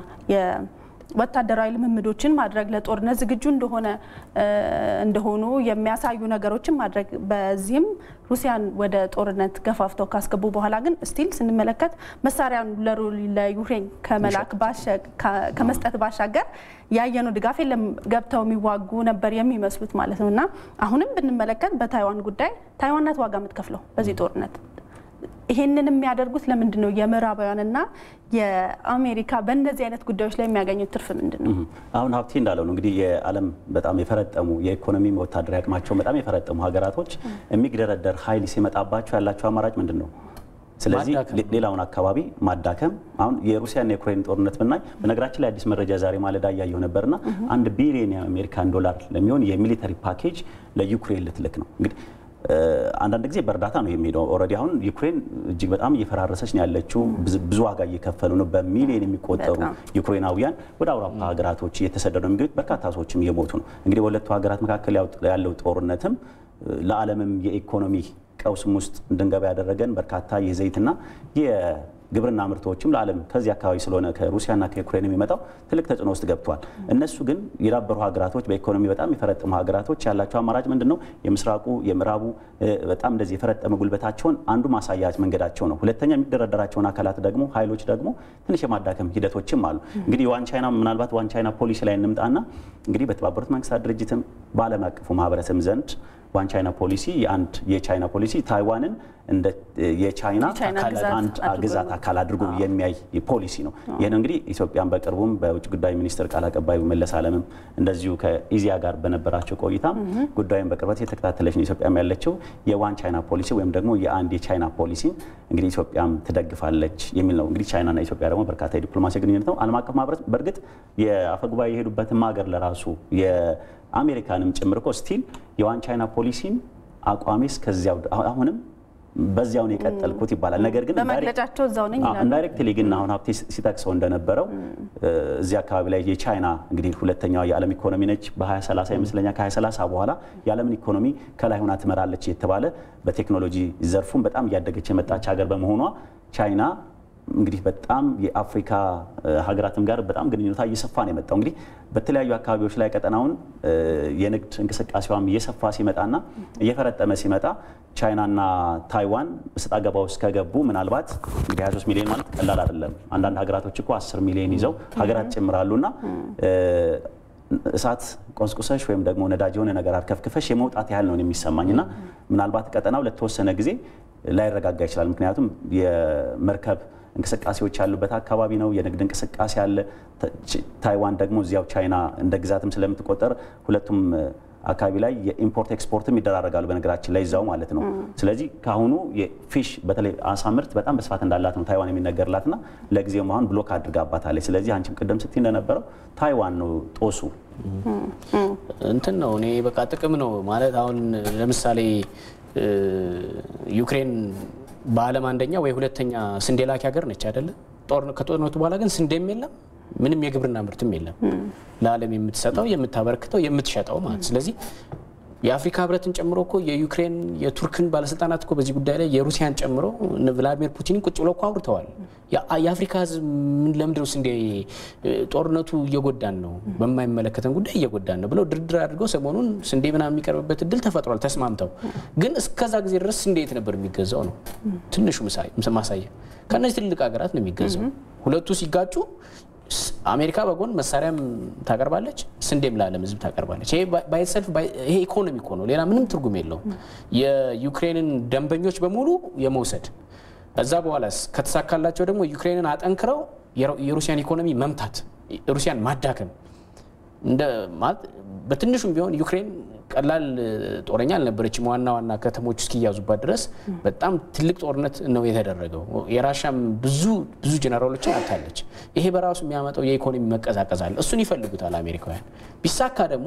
ወታደራዊ ልምምዶችን ማድረግ ለጦርነት ዝግጁ እንደሆነ እ, እንደሆኑ የሚያሳዩ ነገሮችን ማድረግ በዚህም ሩሲያን ወደ ጦርነት ገፋፍተው ካስገቡ በኋላ ግን ስቲል ስንመለከት መሳሪያን ለሩ- ለዩክሬን ከመላክ ባሻ- ከ- ከመስጠት ባሻገር ያየነው ድጋፍ የለም። ገብተው የሚዋጉ ነበር የሚመስሉት ማለት ነው እና አሁንም ብንመለከት በታይዋን ጉዳይ ታይዋን ናት ዋጋ የምትከፍለው በዚህ ጦርነት። ይሄንን የሚያደርጉት ለምንድን ነው? የምዕራባውያንና የአሜሪካ በእነዚህ አይነት ጉዳዮች ላይ የሚያገኙት ትርፍ ምንድን ነው? አሁን ሀብቴ እንዳለው ነው እንግዲህ የዓለም በጣም የፈረጠሙ የኢኮኖሚ ወታደራዊ አቅማቸውን በጣም የፈረጠሙ ሀገራቶች የሚግደረደር ኃይል ሲመጣባቸው ያላቸው አማራጭ ምንድን ነው? ስለዚህ ማዳከም ሌ- ሌላውን አካባቢ ማዳከም። አሁን የሩሲያና የዩክሬን ጦርነት ብናይ በነገራችን ላይ አዲስ መረጃ ዛሬ ማለዳ እያየሁ ነበርና አንድ ቢሊዮን የአሜሪካን ዶላር ለሚሆን የሚሊተሪ ፓኬጅ ለዩክሬን ልትልክ ነው እንግዲህ እ፣ አንዳንድ ጊዜ በእርዳታ ነው የሚሄደው። ኦልሬዲ አሁን ዩክሬን እጅግ በጣም እየፈራረሰች ነው ያለችው። ብዙ- ብዙ ዋጋ እየከፈሉ ነው። በሚሊዮን የሚቆጠሩ በጣም። ዩክሬናውያን ወደ አውሮፓ ሀገራቶች እየተሰደዱ ነው የሚገኙት። በርካታ ሰዎችም እየሞቱ ነው። እንግዲህ በሁለቱ ሀገራት መካከል ያው- ያለው ጦርነትም እ፣ ለዓለምም የኢኮኖሚ ቀውስም ውስጥ እንድንገባ ያደረገን በርካታ የዘይትና የግብርና ምርቶችም ለዓለም ከዚህ አካባቢ ስለሆነ ከሩሲያና ከዩክሬን የሚመጣው ትልቅ ተጽዕኖ ውስጥ ገብቷል። እነሱ ግን የዳበሩ ሀገራቶች በኢኮኖሚ በጣም የፈረጠሙ ሀገራቶች ያላቸው አማራጭ ምንድን ነው? የምስራቁ የምዕራቡ እ፣ በጣም እንደዚህ የፈረጠመ ጉልበታቸውን አንዱ ማሳያ መንገዳቸው ነው። ሁለተኛ የሚደረደራቸውን አካላት ደግሞ ኃይሎች ደግሞ ትንሽ የማዳከም ሂደቶችም አሉ። እንግዲህ ዋን ቻይና ምናልባት ዋን ቻይና ፖሊሲ ላይ እንምጣና እንግዲህ በተባበሩት መንግስታት ድርጅትም በዓለም አቀፉ ማህበረሰብ ዘንድ ዋን ቻይና ፖሊሲ የአንድ የቻይና ፖሊሲ ታይዋንን እንደ የቻይና የቻይና አካል- ግዛት አንድ አድርጎ ግዛት አካል አድርጎ የሚያይ ፖሊሲ ነው። ይህን እንግዲህ ኢትዮጵያን በቅርቡም በውጭ ጉዳይ ሚኒስትር ቃል አቀባዩ መለስ አለምም እንደዚሁ ከኢዚያ ጋር በነበራቸው ቆይታ ጉዳዩን በቅርበት የተከታተለች ነው ኢትዮጵያም ያለችው የዋን ቻይና ፖሊሲ ወይም ደግሞ የአንድ የቻይና ፖሊሲን እንግዲህ ኢትዮጵያም ትደግፋለች የሚል ነው። እንግዲህ ቻይናና ኢትዮጵያ ደግሞ በርካታ የዲፕሎማሲ ግንኙነት ነው። ዓለም አቀፍ ማህበረሰብ በእርግጥ የአፈጉባኤ የሄዱበትም ሀገር ለራሱ የአሜሪካንም ጭምር እኮ ስቲል የዋን ቻይና ፖሊሲን አቋሜ እስከዚያው አሁንም በዚያው ነው የቀጠልኩት ይባላል። ነገር ግን በመግለጫቸው እዛው ነኝ ይላሉ። ኢንዳይሬክትሊ ግን አሁን ሀብቴ ሲጠቅሰው እንደነበረው እዚህ አካባቢ ላይ የቻይና እንግዲህ ሁለተኛዋ የዓለም ኢኮኖሚ ነች። በ2030 ይመስለኛል ከ2030 በኋላ የዓለምን ኢኮኖሚ ከላይ ሆና ትመራለች የተባለ በቴክኖሎጂ ዘርፉም በጣም እያደገች የመጣች ሀገር በመሆኗ ቻይና እንግዲህ በጣም የአፍሪካ ሀገራትም ጋር በጣም ግንኙነቷ እየሰፋ ነው የመጣው። እንግዲህ በተለያዩ አካባቢዎች ላይ ቀጠናውን የንግድ እንቅስቃሴዋም እየሰፋ ሲመጣና እየፈረጠመ ሲመጣ ቻይናና ታይዋን እሰጥ አገባ ውስጥ ከገቡ ምናልባት እንግዲህ 23 ሚሊዮን ማለት ቀላል አይደለም። አንዳንድ ሀገራቶች እኮ 10 ሚሊዮን ይዘው ሀገራት ጭምራሉና እሳት ቆስቁሰሽ ወይም ደግሞ ነዳጅ የሆነ ነገር አርከፍክፈሽ የመውጣት ያህል ነው የሚሰማኝ እና ምናልባት ቀጠናው ለተወሰነ ጊዜ ላይረጋጋ ይችላል። ምክንያቱም የመርከብ እንቅስቃሴዎች ያሉበት አካባቢ ነው። የንግድ እንቅስቃሴ አለ። ታይዋን ደግሞ እዚያው ቻይና እንደ ግዛትም ስለምትቆጠር ሁለቱም አካባቢ ላይ የኢምፖርት ኤክስፖርትም ይደራረጋሉ። በነገራችን ላይ እዛው ማለት ነው። ስለዚህ ከአሁኑ የፊሽ በተለይ አሳ ምርት በጣም በስፋት እንዳላት ነው ታይዋን የሚነገርላትና ለጊዜው አሁን ብሎክ አድርጋባታለች። ስለዚህ አንቺም ቅድም ስትይ እንደነበረው ታይዋን ነው ጦሱ እንትን ነው እኔ በቃ ጥቅም ነው ማለት አሁን ለምሳሌ ዩክሬን በዓለም አንደኛ ወይ ሁለተኛ ስንዴ ላኪ ሀገር ነች አይደለ? ከጦርነቱ በኋላ ግን ስንዴም የለም ምንም የግብርና ምርትም የለም። ለዓለም የምትሰጠው የምታበረክተው የምትሸጠው ማለት ስለዚህ የአፍሪካ ህብረትን ጨምሮ እኮ የዩክሬን የቱርክን ባለስልጣናት እኮ በዚህ ጉዳይ ላይ የሩሲያን ጨምሮ ቭላዲሚር ፑቲንን ቁጭ ብለው እኮ አውርተዋል። የአፍሪካ ህዝብ ለምንድነው ስንዴ ጦርነቱ እየጎዳን ነው፣ በማይመለከተን ጉዳይ እየጎዳን ነው ብለው ድርድር አድርገው ሰሞኑን ስንዴ ምናምን የሚቀርብበት እድል ተፈጥሯል ተስማምተው። ግን እስከዛ ጊዜ ድረስ ስንዴ የት ነበር የሚገዛው ነው ትንሹ ማሳያ። ከእነዚህ ትልልቅ ሀገራት ነው የሚገዛው። ሁለቱ ሲጋጩ አሜሪካ በጎን መሳሪያም ታቀርባለች፣ ስንዴም ለዓለም ህዝብ ታቀርባለች። ይሄ ባይሰልፍ ይሄ ኢኮኖሚ እኮ ነው፣ ሌላ ምንም ትርጉም የለውም። የዩክሬንን ደንበኞች በሙሉ የመውሰድ እዛ በኋላስ ከተሳካላቸው ደግሞ ዩክሬንን አጠንክረው የሩሲያን ኢኮኖሚ መምታት፣ ሩሲያን ማዳከም እንደ ማለት በትንሹም ቢሆን ዩክሬን ቀላል ጦረኛ አልነበረችም። ዋና ዋና ከተሞች እስኪያዙባት ድረስ በጣም ትልቅ ጦርነት ነው የተደረገው። የራሻም ብዙ ብዙ ጀነራሎችን አታለች። ይሄ በራሱ የሚያመጣው የኢኮኖሚ መቀዛቀዝ አለ። እሱን ይፈልጉታል አሜሪካውያን። ቢሳካ ደግሞ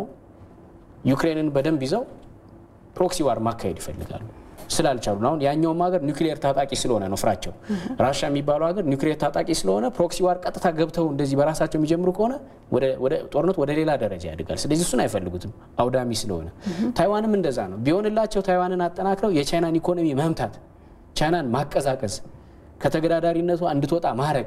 ዩክሬንን በደንብ ይዘው ፕሮክሲ ዋር ማካሄድ ይፈልጋሉ ስላልቻሉ ነው። አሁን ያኛውም ሀገር ኒውክሊየር ታጣቂ ስለሆነ ነው ፍራቸው። ራሻ የሚባለው ሀገር ኒውክሊየር ታጣቂ ስለሆነ ፕሮክሲ ዋር ቀጥታ ገብተው እንደዚህ በራሳቸው የሚጀምሩ ከሆነ ጦርነቱ ወደ ሌላ ደረጃ ያድጋል። ስለዚህ እሱን አይፈልጉትም አውዳሚ ስለሆነ። ታይዋንም እንደዛ ነው። ቢሆንላቸው ታይዋንን አጠናክረው የቻይናን ኢኮኖሚ መምታት፣ ቻይናን ማቀዛቀዝ፣ ከተገዳዳሪነቷ እንድትወጣ ማድረግ።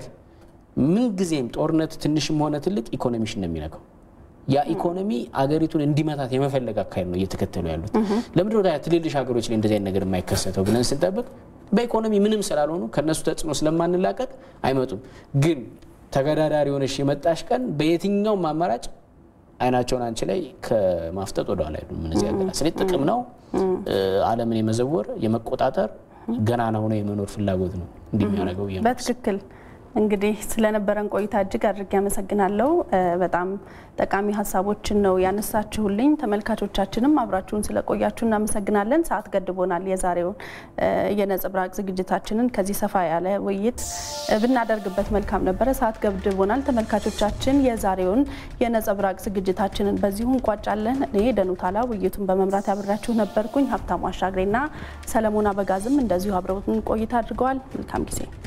ምንጊዜም ጦርነት ትንሽም ሆነ ትልቅ ኢኮኖሚሽን ነው የሚነካው። ያ ኢኮኖሚ አገሪቱን እንዲመታት የመፈለግ አካሄድ ነው እየተከተሉ ያሉት። ለምንድን ነው ትልልሽ ሀገሮች ላይ እንደዚህ አይነት ነገር የማይከሰተው ብለን ስንጠብቅ በኢኮኖሚ ምንም ስላልሆኑ ከነሱ ተጽዕኖ ስለማንላቀቅ አይመጡም። ግን ተገዳዳሪ ሆነሽ የመጣሽ ቀን በየትኛውም አማራጭ አይናቸውን አንቺ ላይ ከማፍጠጥ ወደ ኋላ አይሉም። እነዚህ ሀገራት ስለዚህ ጥቅም ነው ዓለምን የመዘወር የመቆጣጠር ገናና ሆነ የመኖር ፍላጎት ነው እንዲህ የሚያደርገው። በትክክል እንግዲህ ስለነበረን ቆይታ እጅግ አድርጌ አመሰግናለሁ። በጣም ጠቃሚ ሀሳቦችን ነው ያነሳችሁልኝ። ተመልካቾቻችንም አብራችሁን ስለቆያችሁ እናመሰግናለን። ሰዓት ገድቦናል። የዛሬውን የነጸብራቅ ዝግጅታችንን ከዚህ ሰፋ ያለ ውይይት ብናደርግበት መልካም ነበረ። ሰዓት ገድቦናል። ተመልካቾቻችን የዛሬውን የነጸብራቅ ዝግጅታችንን በዚሁ እንቋጫለን። እኔ ደኑታላ ውይይቱን በመምራት ያብራችሁ ነበርኩኝ። ሀብታሙ አሻግሬና ሰለሞን አበጋዝም እንደዚሁ አብረውን ቆይታ አድርገዋል። መልካም ጊዜ